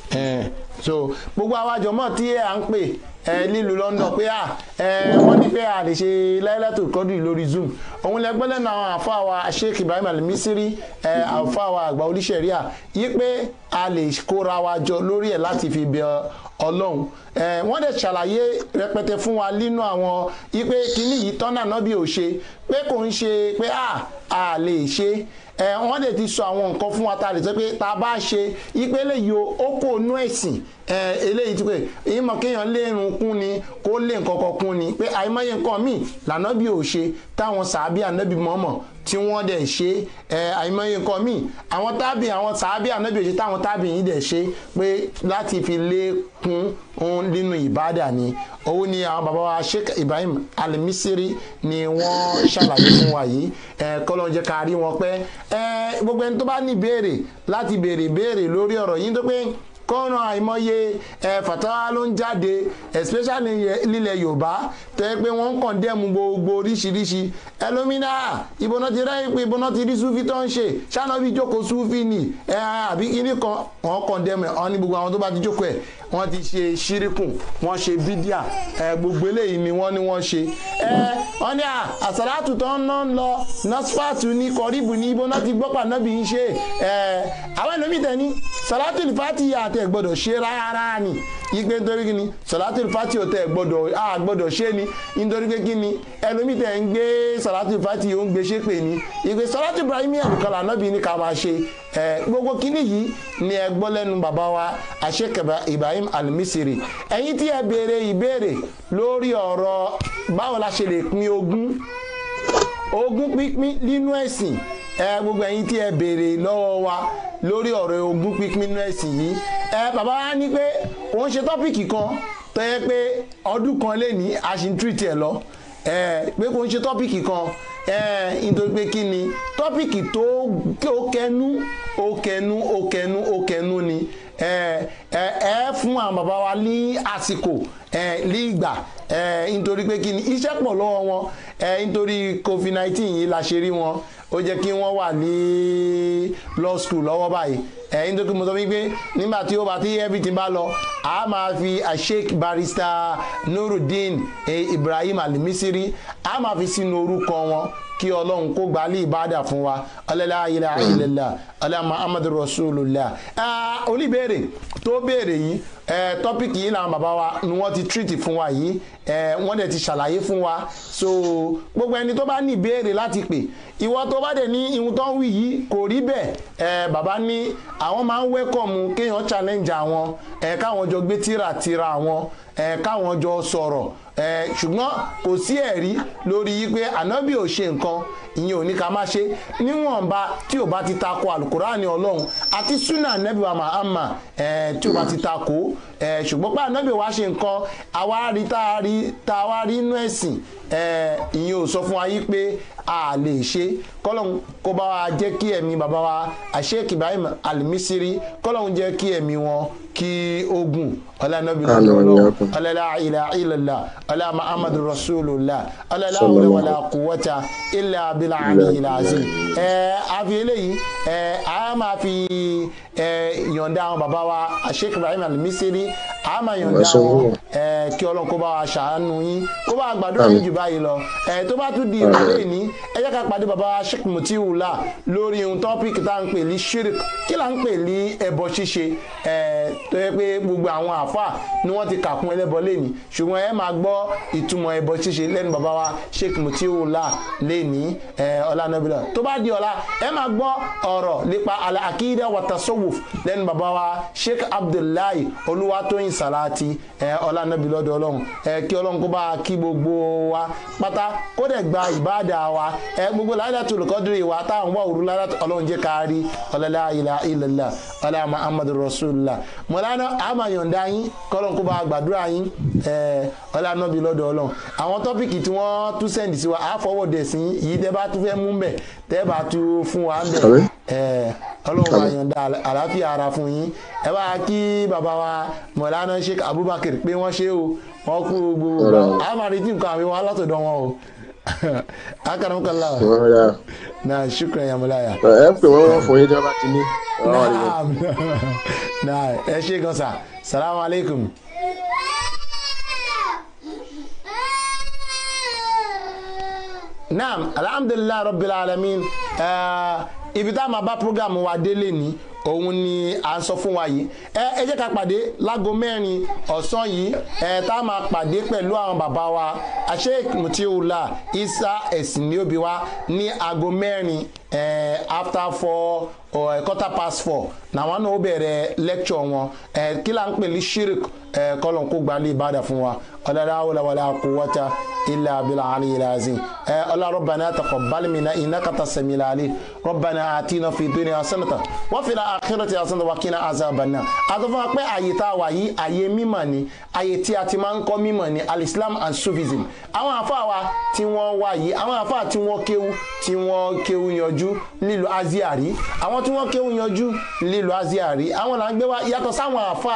so gbogbo àwọn àjọmọ́ tí à ń pè ẹ lílu london pé à ẹ wọ́n ní pé a lè ṣe láìlẹ́tò kọ́dù lórí zoom òun lẹ́gbẹ́ lẹ́nu àwọn àfáà wa sheikh ibrahim alimisiri ẹ àfáà wa àgbà oníṣẹ̀ríà yí pé a lè kóra wa jọ lórí ẹ̀ láti fi bẹ ọlọ́run ẹ wọ́n dẹ̀ ṣàlàyé rẹpẹtẹ fún wa nínú àwọn yí pé kíní yìí tọ́nà náà bí ò ṣe pé kò ń ṣe pé à a lè ṣe ẹ wọ́n dẹ̀ ti sọ àwọn nǹkan fún wa ta lè sọ pé ta bá ṣe ìpele yìí ó kò nú ẹ̀sìn ẹ eléyìí ti pé èyí mọ̀ kéèyàn lé irun kún ni kó lé nǹkan kan kún ni pé àìmọye nǹkan míì lànà bí ò ṣe táwọn sàábì ànábì mọ̀ọ́mọ̀ tí wọ́n dẹ̀ ṣe ẹ àìmọye nǹkan míì àwọn tábì àwọn sàábì ànábì òṣè táwọn tábì yìí dẹ̀ ṣe pé láti fi lékún òun nínú ìbádà ni òun ni àwọn bàbá wa sheikh ibrahim alimisiri ni wọ́n ṣàlàyé fún wa yìí ẹ kọ́lọ́n jẹ́ ká rí wọn pẹ́ ẹ gbogbo ẹni tó bá ní ìbéèrè láti béèrè béèrè lórí ọ̀rọ̀ yìí tó pé kọ́ran àìmọye ẹ fàtàwá ló ń jáde especially nílẹ̀ yorùbá tó yẹ pé wọ́n ń kàn dẹ́mu gbogbo oríṣiríṣi ẹlòmínà ìbọnà ti rẹ́yìn pé ìbọnà ti rí sufi tó ń ṣe ṣáná bí jókòó sufi ni ẹ àbí kíní kan wọ́n kàn dẹ́mu ẹ̀ wọ́n ní gbogbo àwọn tó bá ti jókòó ẹ̀ wọ́n ti ṣe ṣírìkùn wọ́n ṣe bídíà ẹ gbogbo eléyìí ni wọ́n ní wọ́n ṣe ẹ wọ́n ní àsàlátù tó ń ná ń lọ nọ́sífàtù ní kọ́ríbù ní ibo náà ti gbọ́ pànábì ń ṣe ẹ àwọn ẹlòmíì tẹ̀ ní sàlátù ìfàtì àtẹ̀ gbọ́dọ̀ ṣe rárá ni igbe nítorí kí ni sàlátù ìfàtì òtẹ̀ gbọ́dọ̀ a gbọ́dọ̀ ṣe ni nítorí pé kí ni ẹlòmíì tẹ̀ ń gbé sàlátù ìfàtì ó ń gbé ṣépè ní igbe sàlátù ibrahim ẹ̀dùnkàn lànàbì ní ká máa ṣe ẹ gbogbo kíní yìí ni ẹ gbọ́ lẹ́nu bàbá wa àṣekẹ̀bà ibrahim alimisiri ẹ̀yin tí ẹ béèrè ìbéèrè lórí ọ̀rọ̀ báwo la ṣe lè pín ogún ogún pínpín nínú ẹ̀sìn ẹ gbogbo ẹ̀yin tí ẹ béèrè lọ́wọ́ wa lórí ọ̀rọ̀ ogún pínpín nínú ẹ̀sìn yìí ẹ bàbá wa ní pé òun ṣe tọ́pìkì kan tó yẹ pé ọdún kan lè ní a ṣì ń tírìtì ẹ lọ ẹ pé kò ń ṣe tọ́pìkì kan ẹ nítorí pé kí ni tọ́pìkì tó ó kẹnu ó kẹnu ó kẹnu ó kẹnu ni ẹ ẹ ẹ fún àwọn bàbá wa ní àsìkò ẹ ní ìgbà ẹ nítorí pé kí ni iṣẹ́ pọ̀ lọ́wọ́ wọn ẹ nítorí covid nineteen yìí la ṣe rí wọn ó jẹ́ kí wọ́n wà ní law school lọ́wọ́ báyìí ẹ nítorí mo sọ wípé nígbà tí ó bá tí everything bá lọ a máa fi sheik barrister nurudeen eh, ibrahim alimisiri a máa fi sínú orúkọ wọn kí ọlọ́run kó gba alẹ́ ìbáàdà fún wa ọlẹ́lá ayẹlẹ́ ayẹlẹ́lá ọlẹ́ muhammadu rasulillah oníbèrè tó béèrè yìí tọ́pìkì yìí làwọn bàbá wa ni wọ́n ti tírìtì fún wa yìí wọ́n dẹ̀ ti ṣàlàyé fún wa so gbogbo ẹni tó bá ní ìbéèrè láti pè ìwọ tó bá dẹ̀ ní ihun tó ń wí yìí kò rí bẹ́ẹ̀ bàbá ní àwọn máa ń wẹ́kọ̀mù kéèyàn challenge àwọn káwọn jọ gbé tíra tíra àwọn káwọn jọ sọ̀rọ̀ ṣùgbọ́n kò sí ẹ̀rí lórí yí pé ànábì ò ṣe nǹkan ìyẹn ò ní ká má ṣe níwọ̀nba tí ò bá ti tako alukurani ọlọ́run àti sunna anabi wa mahama tí ò bá ti tako ṣùgbọ́n pé anabi wa ṣe nǹkan àwa rí tá a rí tá a wá rí inú ẹ̀sìn ìyẹn ò sọ fún wa yí pé a lè ṣe kọ́lọ́hún kó bá wa jẹ́ kí ẹ̀mí bàbá wa àṣeyẹ̀kì ibrahim alimisiri kọ́lọ́hún jẹ́ kí ẹ̀mí wọn kí ogun ọlànàbí lọ́dọ̀ ọlọ́lá ilà ilàlá ọlá muhammadu rasulillah ọlọ́lá wàlá kúwọ́ta ilà abilà àmì ilà azim ẹ àfi eléyìí ẹ a máa fi ẹ yọ̀ǹda àwọn bàbá wa àṣeyẹ̀kì ibrahim alimisiri a máa yọ̀ǹda wọn ẹ kí ọlọ́run kó bá wa ṣàánú yín kó bá gbàdúrà yín jù báyìí lọ ẹ tó bá tún di ìrọ̀lẹ́ ní ẹ jẹ́ ká pàdé bàbá wa sheikh mutiwula lórí ohun tọ́pìkì tá à ń pè ní shirik kí là ń pè ní ẹbọ ṣíṣe ẹ tó yẹ pé gbogbo àwọn àáfàá ni wọ́n ti kàkún ẹlẹ́bọ lẹ́ni ṣùgbọ́n ẹ máa gbọ́ ìtumọ̀ ẹbọ ṣíṣe lẹ́nu bàbá wa sheikh mutiwula lẹ́ni ẹ ọlànàbílà tó bá di ọ̀la ẹ máa gbọ́ ọ̀rọ̀ nípa akídà watasowuf lẹ́nu bàbá wa sheikh abdullahi olúwatóyin salati ẹ ọlànàbílọ́dọ̀ ọlọ́run ẹ kí ọlọ́run kó bá kí gbogbo wa pátá kó dẹ̀ gba ìbáàdà wa ẹ gbogbo láyé tó lùkọ́dúrì wa táwọn wà òru lára ọlọ́run jẹ́ kárí ọlọ́lá ilà ilẹ̀lá ọlá muhammadu rasulillah mọ̀lánà àmà yọ̀ǹda yín kọ́lọ́n kó bá gbàdúrà yín ọlá nọ́bì lọ́dọ̀ ọlọ́run àwọn tọ́pìkì tí wọ́n tún sẹ́ndì sí wa á fọwọ́ dẹ̀ sí yìí tẹ́ bá tún fẹ́ mú bẹ̀ tẹ́ bá tún fún wa ń bẹ̀ ọlọ́run bá yọ̀ǹda àlàáfíà ara fún yín ẹ bá kí bàbá wa mọ̀lánà sheik abubakar pé wọ́n ṣe o wọ́n kú gbogbo àmàrí tí nǹkan àwọn alátọ̀dọ̀ wọn o akaram kala na shukran ya mulaya ẹ pè wọ́n wọ́n fún yín tí wọ́n bá ti ní. naam na ẹ ṣe gan sa salamu alaikum. naam alhamdulilayi rabbil alamin ibi tá a máa bá programu wa délé ní òun ni à ń sọ fún wa yìí ẹ ẹ jẹ́ ká pàdé láago mẹ́rin ọ̀sán yìí ẹ tá a máa pàdé pẹ̀lú àwọn bàbá wa àṣeyìk mutiula isa ẹ̀sìn ní òbí wa ní aago mẹ́rin ẹ after four or quarter past four làwọn náà ó bẹ̀rẹ̀ lecture wọn ẹ kí là ń pè ní shirik ẹ kọ́lọ̀ kó gbalẹ̀ ìbàdàn fún wa ọ̀dàdà wàlàwàlà àkúwọ́ta ilà abilà àlè ilà azim ẹ ọlá rọ̀bànà àtàkọ̀ balimina iná kàtà sẹ̀mìlà àlè rọ̀bànà àtinà fi dúnì àsánàtà wọ́n fi àkérò tí àsánàtà wà kí ní azabana àtọ́fún wa pé àyè tá a wà yìí àyè mímọ̀ ni àyè tí a ti máa ń kọ́ mímọ̀ ni alislam and sufism àwọn àfa wa tí wọ́n wà yìí àwọn àfa tí wọ́n kéwu tí tí wọ́n kéwú yanjú nílùú aziari àwọn tí wọ́n kéwú yanjú nílùú aziari àwọn là ń gbé wá yàtọ̀ sáwọn àfa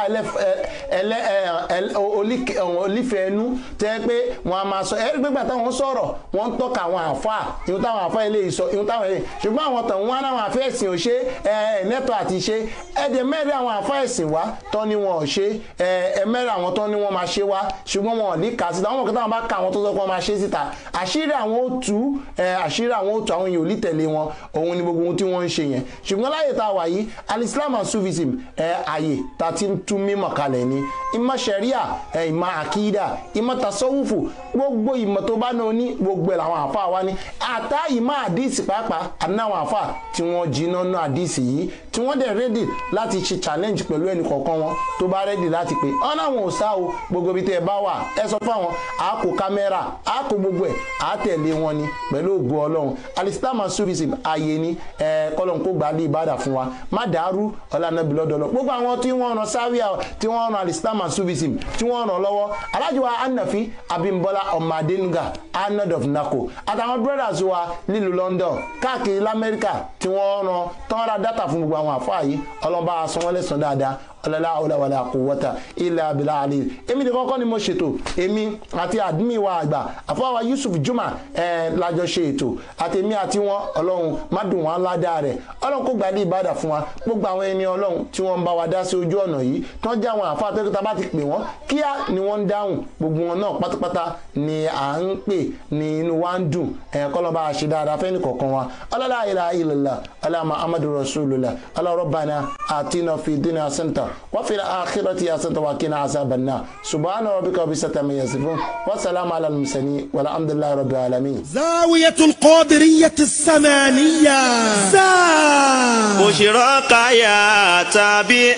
olífẹ̀ẹ́ ẹnu tẹ́ pé wọ́n a máa sọ ẹ́ gbégbà táwọn sọ̀rọ̀ wọ́n ń tọ́ka àwọn àfa ìhun táwọn àfa eléyìí sọ ìhun táwọn eléyìí ṣùgbọ́n àwọn tàn wọ́n náwọn àfa ẹ̀sìn ò ṣe ẹ̀ẹ́nẹ́tọ̀ àti ṣe ẹ̀dẹ̀ mẹ́rin àwọn àfa ẹ̀sìn wá tán ni wọn ò ṣe ẹ̀ẹ́mẹ́rin àwọn tán ni wọ́n máa ṣe wá ṣùgbọ́n wọn ò ní kà síta àwọn kẹta wọn bá ka àwọn tó sọ pé wọ́n máa ṣe síta àṣírí àwọn ó tú àṣírí àwọn ó tú àwọn èèyàn ò ní tẹ̀lé wọn òun ni gbogbo ohun tí wọ́n ń ṣe yẹn ṣùgbọ́n láyè tá a wà yìí alislam and sufism àyè tá a ti ń tú mímọ̀ kalẹ̀ ni ìmọ̀ sẹ̀ríà ìmọ̀ àkídà ìmọ̀ tasọ́wùfù gbogbo ìmọ̀ tó bá náà ní gbogbo ẹ̀ làwọn àfa wa ní àtá ìmọ̀ àdìsí pàápàá àti náwọn àfa tí wọ́n jiná ná àdìsí yìí tí wọ́n dẹ̀ rẹ́dì láti ṣe challenge pẹ̀lú ẹnì kọ̀ọ̀kan wọn tó bá rẹ́dì láti pé ọ̀nà àwọn ò sá o gbogbo ibi tẹ́ ẹ bá wà ẹ sọ fún àwọn àákò kámẹ́rà àákò gbogbo ẹ̀ àátẹ̀lé wọn ni pẹ̀lú ògo ọlọ́run alistama sufism ààyè ni ẹ kọ́lọ́n kó gbà á lé ìbàdàn fún wa má dàrú ọ̀lànàbí lọ́dọọlọ́ gbogbo àwọn tí wọ́n ran sáríà tí wọ́n ran alistama sufism tí wọ́n ràn lọ́wọ́ alájùwà anafi abimbola ọmọ adenuga arnold of nako àtàwọn brothers wa nílùú london káàkiri lamẹ́ríkà tí wọ́n ran tán ra dátà fún gbogbo àwọn àfáà yìí ọlọ́ba àsanwó-ẹlẹ́sàn dáadáa ọlọ́lá ọlọ́wọ́lá kò wọ́ta ilẹ̀ abilà àlè èmi ní kọ́kọ́ ni mo ṣètò èmi àti àdúmí wa àgbà àfọwọ́ yusuf juma ẹ̀ lájọ ṣe ètò àti èmi àti wọn ọlọ́run má dùn wọn ládàá rẹ̀ ọlọ́run kò gbàdí ìbàdàn fún wa gbogbo àwọn ẹni ọlọ́run tí wọ́n ń bá wa dá sí ojú ọ̀nà yìí tán jẹ́ àwọn àfa àtẹ́kẹ́ta bá ti pè wọ́n kíá ni wọ́n ń dáhùn gbogbo wọn náà pátápátá ni à ń pè ní inú wa ń dùn ẹ̀ kọ́lọ́ bá a ṣe dáadáa fẹ́ni kọ̀ọ̀kan wa ọlọ́lá ilà ilà ọlọ́mọ amadu rasulillah ọlọ́rọ̀bàna àtinà fìdínà center وفي الآخرة يا سنت وكنا عذاب النار سبحان ربك رب العزة عما يصفون والسلام على المرسلين والحمد لله رب العالمين زاوية القادرية السمانية زا بشرك يا تابع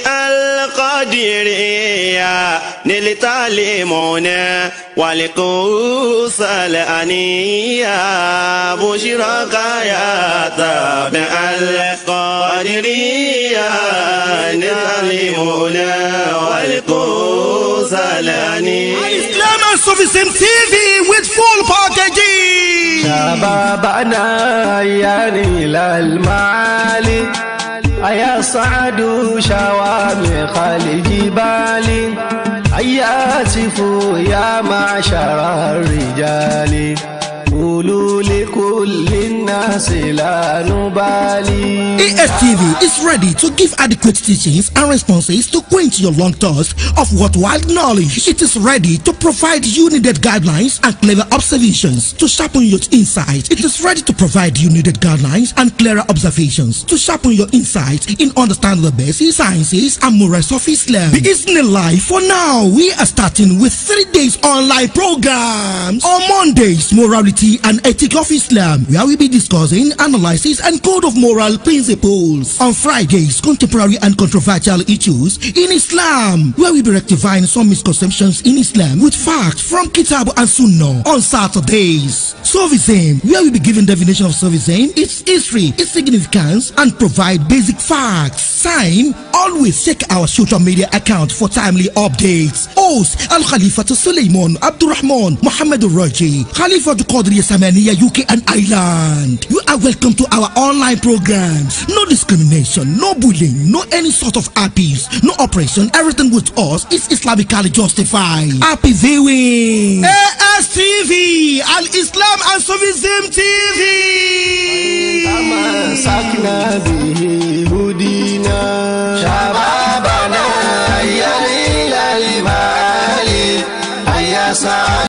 القدرية للتعليمون والقوس الأنية بشرك يا تابع القدرية للتعليمون والقوس الأنية Islam and Sufism TV with full packaging. شبابنا يا نيل المعالي أيا صعد شوامخ الجبال أيا سفوا يا معشر الرجال قولوا لكل الناس لا نبالي ASTV is ready to give adequate teachings and responses to quench your long thirst of worthwhile knowledge. It is ready to provide you needed guidelines and clever observations to sharpen your insight. It is ready to provide you needed guidelines and clearer observations to sharpen your insight in understanding the basic sciences and morals of Islam. The Islam life for now, we are starting with three days online programs. On Mondays, morality and ethic of Islam, where we'll be discussing analysis and code of moral principles. On Fridays, contemporary and controversial issues in Islam, where we'll be rectifying some misconceptions in Islam with facts from Kitab and Sunnah. On Saturdays, Sufism, where we'll be giving definition of Sufism, its history, its significance, and provide basic facts. Time, always check our social media account for timely updates. Host Al Khalifa to Suleiman Abdurrahman Muhammad Raji, Khalifa to Qadri Samaniya UK and Ireland. You are welcome to our online programs. No discrimination, no bullying, no any sort of abuse, no oppression. Everything with us is Islamically justified. Happy viewing. ASTV, Al Islam and Sufism TV. تمسكنا به هدينا شبابنا يا نيل المعالي أيا سعد